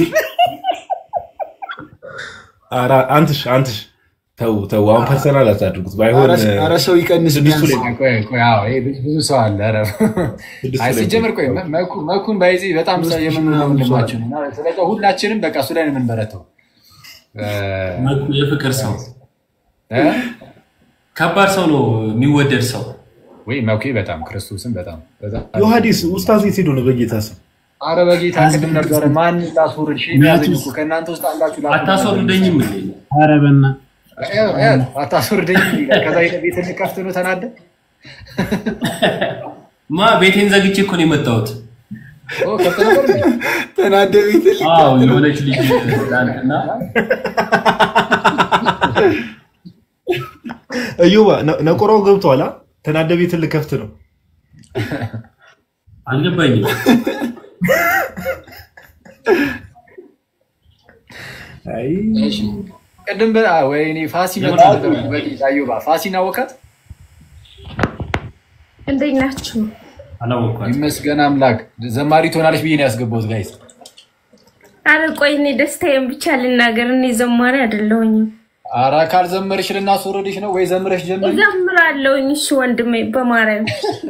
F: ኧረ አንትሽ አንትሽ ተው ተው፣ አሁን ፐርሰናል አታድርጉት። ባይሆን
D: ኧረ- ኧረ ሰው ይቀንስ
F: ስድስቱ
D: ቢያንስ።
F: ላይ
A: ቆይ ቆይ፣ አዎ፣ ይሄ ብዙ ብዙ ሰው አለ። ኧረ
F: ስድስቱ
A: አይ
F: ላይ
A: ሲጀምር ቆይ መ- መኩ- መኩን ባይዚ በጣም ሰው የምንለው ወንድማችን ነው እና ስለዚህ ሁላችንም በቃ እሱ ላይ ነው የምንበረተው።
G: መኩ የፍቅር ሰው
A: እ?
G: ከባድ ሰው ነው የሚወደድ ሰው
A: ወይ መኩ በጣም ክርስቶስን በጣም በጣም
F: ዮሐዲስ ኡስታዝ የት ሄዶ ነው? በጌታ ስም
A: አረ በጌታ ቅድም ነበረ ማን ላስወርድ ሺ ያዘኝ እኮ ከእናንተ ውስጥ አንዳችሁ ላስወርድ
G: አታስወርደኝም እንዴ?
H: ኧረ በእናትህ
A: እ- እ- አታስወርደኝ ይላል። ከዛ ሄደ ቤት ልከፍት ነው ተናደ
G: ማ ቤቴን ዘግቼ እኮ ነው የመጣሁት።
A: ኦ፣ ከፍት ነበር እንዴ?
D: ተናደ ቤት
G: አዎ የሆነች ልጅ ትናንትና
F: እዩባ ነ- ነቆራው ገብቷል። አ? ተናደ ቤት ልከፍት ነው።
G: አልገባኝም።
F: አይ
A: እሺ። ቅድም በ- አ፣ ወይኔ ፋሲ መጣ ነበር። በጌታ እዮባ ፋሲን አወቃት።
K: እንዴት ናችሁ?
G: አላወኳትም።
A: ይመስገን አምላክ ዘማሪ ትሆናለች ብዬ ነው ያስገባሁት ጋይስ።
K: አረ ቆይ እኔ ደስታዬን ብቻ ልናገር። እኔ ዘማሪ አይደለሁኝም።
A: ኧረ ካልዘመርሽ ልናስወርድሽ ነው ወይ ዘምረሽ ጀምሪ።
K: እዘምራለሁኝ። እሺ ወንድሜ በማርያም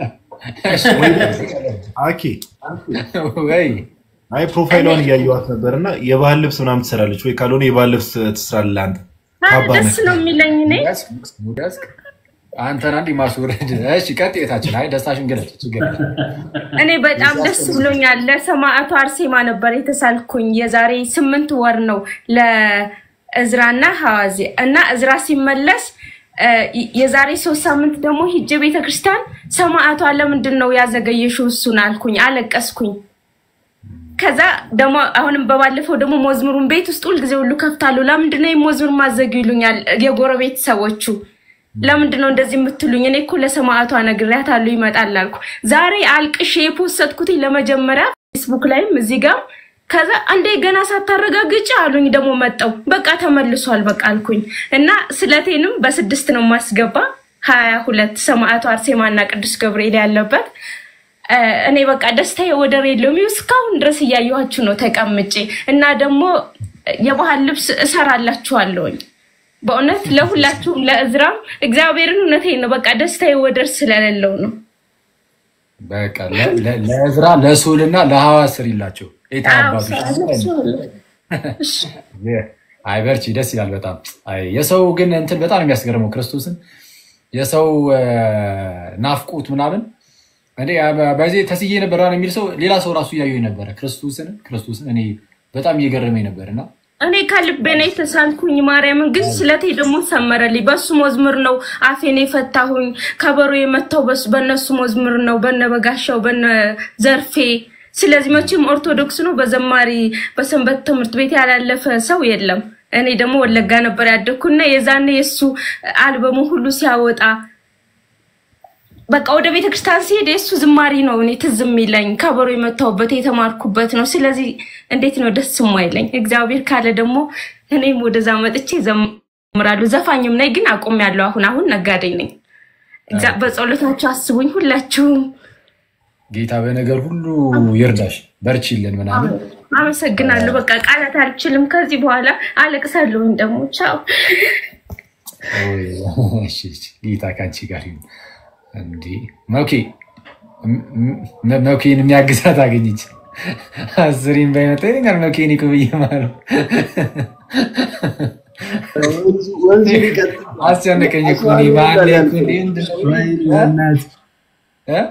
F: አኬ
A: ወይ
F: አይ ፕሮፋይሏን እያየዋት ነበር እና የባህል ልብስ ምናምን ትሰራለች ወይ? ካልሆነ የባህል ልብስ ትስራለህ አንተ።
K: አረ
F: ካባ
K: ደስ
F: ነህ።
K: ነው የሚለኝ እኔ
A: ሙዳስክ አንተን አንድ ማስወረድ። እሺ ቀጥታችን። አይ ደስታሽን ገለጽ፣ ችግር የለም።
K: እኔ በጣም ደስ ብሎኛል። ለሰማዕቱ አርሴማ ነበር የተሳልኩኝ። የዛሬ ስምንት ወር ነው ለእዝራና ሐዋዜ እና እዝራ ሲመለስ እ፣ የዛሬ ሶስት ሳምንት ደግሞ ሂጄ ቤተክርስቲያን ሰማዕቷ ለምንድን ነው ያዘገየሽው እሱን አልኩኝ፣ አለቀስኩኝ። ከዛ ደግሞ አሁንም በባለፈው ደግሞ መዝሙሩን ቤት ውስጥ ሁልጊዜ ሁሉ ከፍታለሁ። ለምንድን ነው መዝሙር ማዘግ ይሉኛል የጎረቤት ሰዎቹ። ለምንድን ነው እንደዚህ የምትሉኝ? እኔ እኮ ለሰማዕቷ ነግሬያታለሁ ይመጣል አልኩ። ዛሬ አልቅሼ የፖሰትኩት ለመጀመሪያ ፌስቡክ ላይም እዚህ ጋር ከዛ አንዴ ገና ሳታረጋግጭ አሉኝ። ደግሞ መጠው በቃ ተመልሷል በቃ አልኩኝ እና ስለቴንም በስድስት ነው ማስገባ ሀያ ሁለት ሰማዕቱ አርሴማ እና ቅዱስ ገብርኤል ያለበት እ፣ እኔ በቃ ደስታዬ ወደር የለውም። ይኸው እስካሁን ድረስ እያየኋችሁ ነው ተቀምጬ እና ደግሞ የባህል ልብስ እሰራላችኋለሁኝ በእውነት ለሁላችሁም ለእዝራም እግዚአብሔርን እውነቴን ነው። በቃ ደስታዬ ወደር ስለሌለው ነው።
A: በቃ ለ- ለ- ለእዝራ ለሶልና ለሐዋስ ስሪላቸው። ኤታ አባቶች አይ በርቺ፣ ደስ ይላል በጣም አይ የሰው ግን እንትን በጣም ነው የሚያስገርመው ክርስቶስን የሰው እ፣ ናፍቆት ምናምን እኔ በዚህ ተስዬ ነበር የሚል ሰው ሌላ ሰው ራሱ እያየኝ ነበረ። ክርስቶስን ክርስቶስን እኔ በጣም እየገረመኝ ነበር እና
K: እኔ ከልቤ ነው የተሳልኩኝ። ማርያምን ግን ስለቴ ደግሞ ሰመረልኝ። በሱ መዝሙር ነው አፌን የፈታሁኝ። ከበሮ የመታው በሱ በእነሱ መዝሙር ነው፣ በነ በጋሻው በነ ዘርፌ። ስለዚህ መቼም ኦርቶዶክስ ነው በዘማሪ በሰንበት ትምህርት ቤት ያላለፈ ሰው የለም። እኔ ደግሞ ወለጋ ነበር ያደግኩና የዛኔ የእሱ አልበሙ ሁሉ ሲያወጣ በቃ ወደ ቤተክርስቲያን ሲሄድ የእሱ ዝማሪ ነው እኔ ትዝ የሚለኝ ከበሮ የመታሁበት የተማርኩበት ነው። ስለዚህ እንዴት ነው ደስ የማይለኝ? እግዚአብሔር ካለ ደግሞ እኔም ወደዛ መጥቼ ዘምራሉ። ዘፋኝም ነኝ ግን አቁሜያለሁ። አሁን አሁን ነጋዴ ነኝ። እግዚአ- በጸሎታችሁ አስቡኝ ሁላችሁም።
A: ጌታ በነገር ሁሉ ይርዳሽ፣ በርቺልን ምናምን
K: አመሰግናለሁ። በቃ ቃላት አልችልም። ከዚህ በኋላ አለቅሳለሁኝ ደግሞ ቻው።
A: እሺ፣ እሺ። ጌታ ከአንቺ ጋር ይሁን። እንዲህ መውኬ መ- መውኬን የሚያግዛት አገኘች። አስሪን ባይመጣ ይለኛል መውኬን እኮ ብዬ ማለት
E: ወንዙን ይቀጥል።
A: አስጨነቀኝ እኮ እኔ ማን እኮ እኔ ምንድን ነው? እ?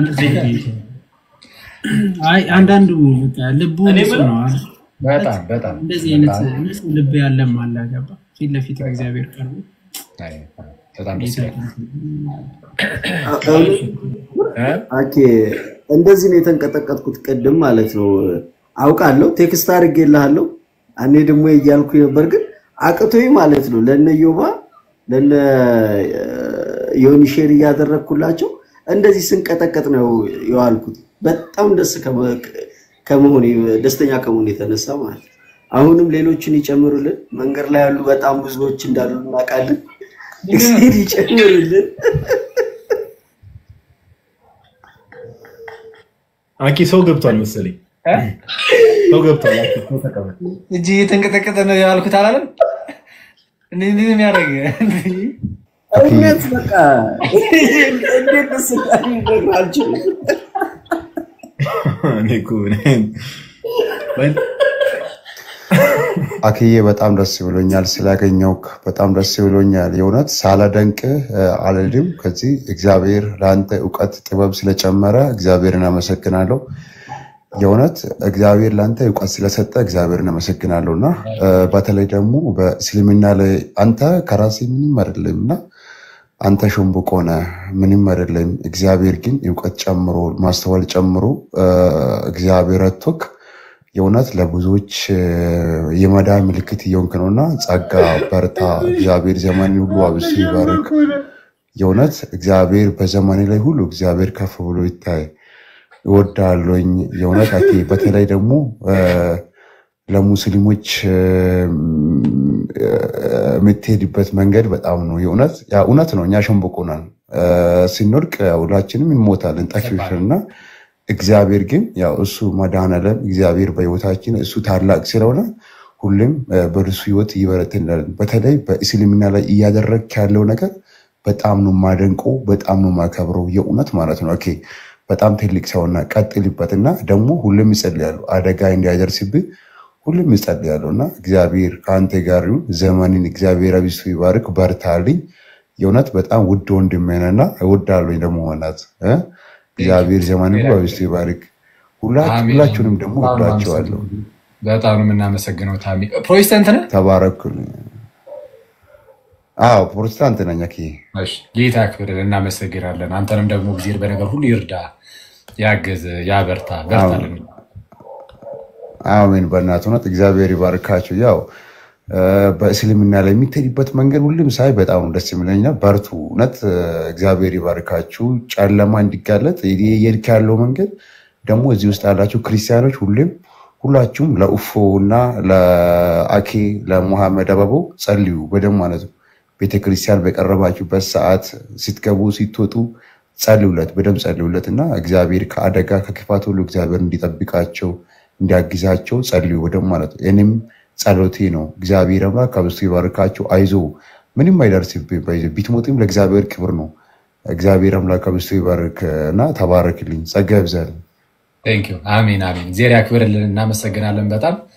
H: አይ አንዳንዱ በቃ ልቡ ንጹህ ነው። አይደል?
A: በጣም በጣም
H: እንደዚህ አይነት
A: በጣም
H: ንጹህ ልብ ያለም አለ ገባ ፊት ለፊት እግዚአብሔር ቀርቦ
A: አይ፣ በጣም ደስ ይላል።
E: ኦኬ እንደዚህ ነው የተንቀጠቀጥኩት ቅድም ማለት ነው። አውቃለሁ ቴክስት አድርጌልሃለሁ። እኔ ደግሞ እያልኩ ነበር፣ ግን አቅቶኝ ማለት ነው ለነ ዮባ ለነ ዮኒ ሼር እያደረግኩላቸው እንደዚህ ስንቀጠቀጥ ነው የዋልኩት። በጣም ደስ ከመ- ከመሆኔ ደስተኛ ከመሆኔ የተነሳ ማለት ነው። አሁንም ሌሎችን ይጨምሩልን። መንገድ ላይ ያሉ በጣም ብዙዎች እንዳሉ እናውቃለን። እግዚአብሔር ይጨምሩልን።
F: አኪ ሰው ገብቷል መሰለኝ። ሰው ገብቷል። አኪ ሰው ተቀበል።
A: እጅ እየተንቀጠቀጠ ነው ያልኩት አላለም? እንዲህ እንዲህ ነው የሚያደርግ
E: እውነት በቃ እንዴት ደስ እንዳለኝ አልችልም።
F: እኔ እኮ እኔ-
L: አክዬ በጣም ደስ ብሎኛል ስላገኘውክ፣ በጣም ደስ ብሎኛል። የእውነት ሳላደንቅህ አልልም። ከዚህ እግዚአብሔር ለአንተ እውቀት ጥበብ ስለጨመረ እግዚአብሔርን አመሰግናለሁ። የእውነት እግዚአብሔር ለአንተ እውቀት ስለሰጠ እግዚአብሔርን አመሰግናለሁ እና እ፣ በተለይ ደግሞ በእስልምና ላይ አንተ ከራሴ ምንም አይደለም እና አንተ ሸምብቆ ነህ፣ ምንም አይደለም። እግዚአብሔር ግን እውቀት ጨምሮ ማስተዋል ጨምሮ እ፣ እግዚአብሔር ረቶክ የእውነት ለብዙዎች እ፣ የመዳን ምልክት እየሆንክ ነውና ጸጋ፣ በርታ። እግዚአብሔር ዘመን ሁሉ አብዝቶ ይባርክ። የእውነት እግዚአብሔር በዘመኔ ላይ ሁሉ እግዚአብሔር ከፍ ብሎ ይታይ እወዳለኝ። የእውነት አኬ በተለይ ደግሞ እ፣ ለሙስሊሞች እ፣ የምትሄድበት መንገድ በጣም ነው የእውነት ያ እውነት ነው። እኛ ሸንበቆናል ስንወድቅ ያው ሁላችንም እንሞታለን ጠፊዎች እና እግዚአብሔር ግን ያው እሱ መድኃኔዓለም እግዚአብሔር በህይወታችን እሱ ታላቅ ስለሆነ ሁሌም እ፣ በእርሱ ህይወት ይበረትናለን። በተለይ በእስልምና ላይ እያደረግ ያለው ነገር በጣም ነው የማደንቀው፣ በጣም ነው የማከብረው የእውነት ማለት ነው። ኦኬ በጣም ትልቅ ሰውና ቀጥልበት እና ደግሞ ሁሌም ይጸልያሉ አደጋ እንዳይደርስብህ ሁሌም ይጸልያሉ እና እግዚአብሔር ከአንተ ጋር ይሁን። ዘመንን እግዚአብሔር አብዝቶ ይባርክ። በርታልኝ። የእውነት በጣም ውድ ወንድሜ ነህና እወዳለሁኝ ደግሞ ሆናት እግዚአብሔር ዘመንን ሁሉ አብዝቶ ይባርክ። ሁላ-
A: አሜን።
L: ሁላችሁንም ደግሞ
A: በጣም ነው
L: ወዳቸዋለሁ።
A: በጣም ነው የምናመሰግነው ታሚ። ፕሮቴስታንት ነህ?
L: ተባረኩልኝ። አዎ ፕሮቴስታንት ነኝ። አኬ
A: እሺ፣ ጌታ ያክብርልን፣ እናመሰግናለን። አንተንም ደግሞ ጊዜ በነገር ሁሉ ይርዳ፣ ያገዝ፣ ያበርታ፣ በርታልን።
L: አሜን። በእናትህ እውነት እግዚአብሔር ይባርካችሁ። ያው እ፣ በእስልምና ላይ የሚትሄድበት መንገድ ሁሉም ሳይ በጣም ነው ደስ የሚለኝና በርቱ። እውነት እ፣ እግዚአብሔር ይባርካችሁ። ጨለማ እንዲጋለጥ የሄድክ ያለው መንገድ ደግሞ እዚህ ውስጥ ያላችሁ ክርስቲያኖች ሁሌም ሁላችሁም ለኡፎ እና ለአኬ ለሙሐመድ አበቦ ጸልዩ በደንብ ማለት ነው። ቤተክርስቲያን በቀረባችሁበት ሰዓት ስትገቡ ስትወጡ ጸልዩለት፣ በደንብ ጸልዩለት እና እግዚአብሔር ከአደጋ ከክፋት ሁሉ እግዚአብሔር እንዲጠብቃቸው እንዲያግዛቸው ጸልዩ በደንብ ማለት ነው። እኔም ጸሎቴ ነው። እግዚአብሔር አምላክ ከብስቱ ይባርካቸው። አይዞ ምንም አይደርስብህ። በይዞ ቢትሞትም ለእግዚአብሔር ክብር ነው። እግዚአብሔር አምላክ ከብስቱ ይባርክ እና ተባረክልኝ። ጸጋ ይብዛል።
A: ቴንክ ዩ። አሜን አሜን። እግዚአብሔር ያክብርልን፣ እናመሰግናለን በጣም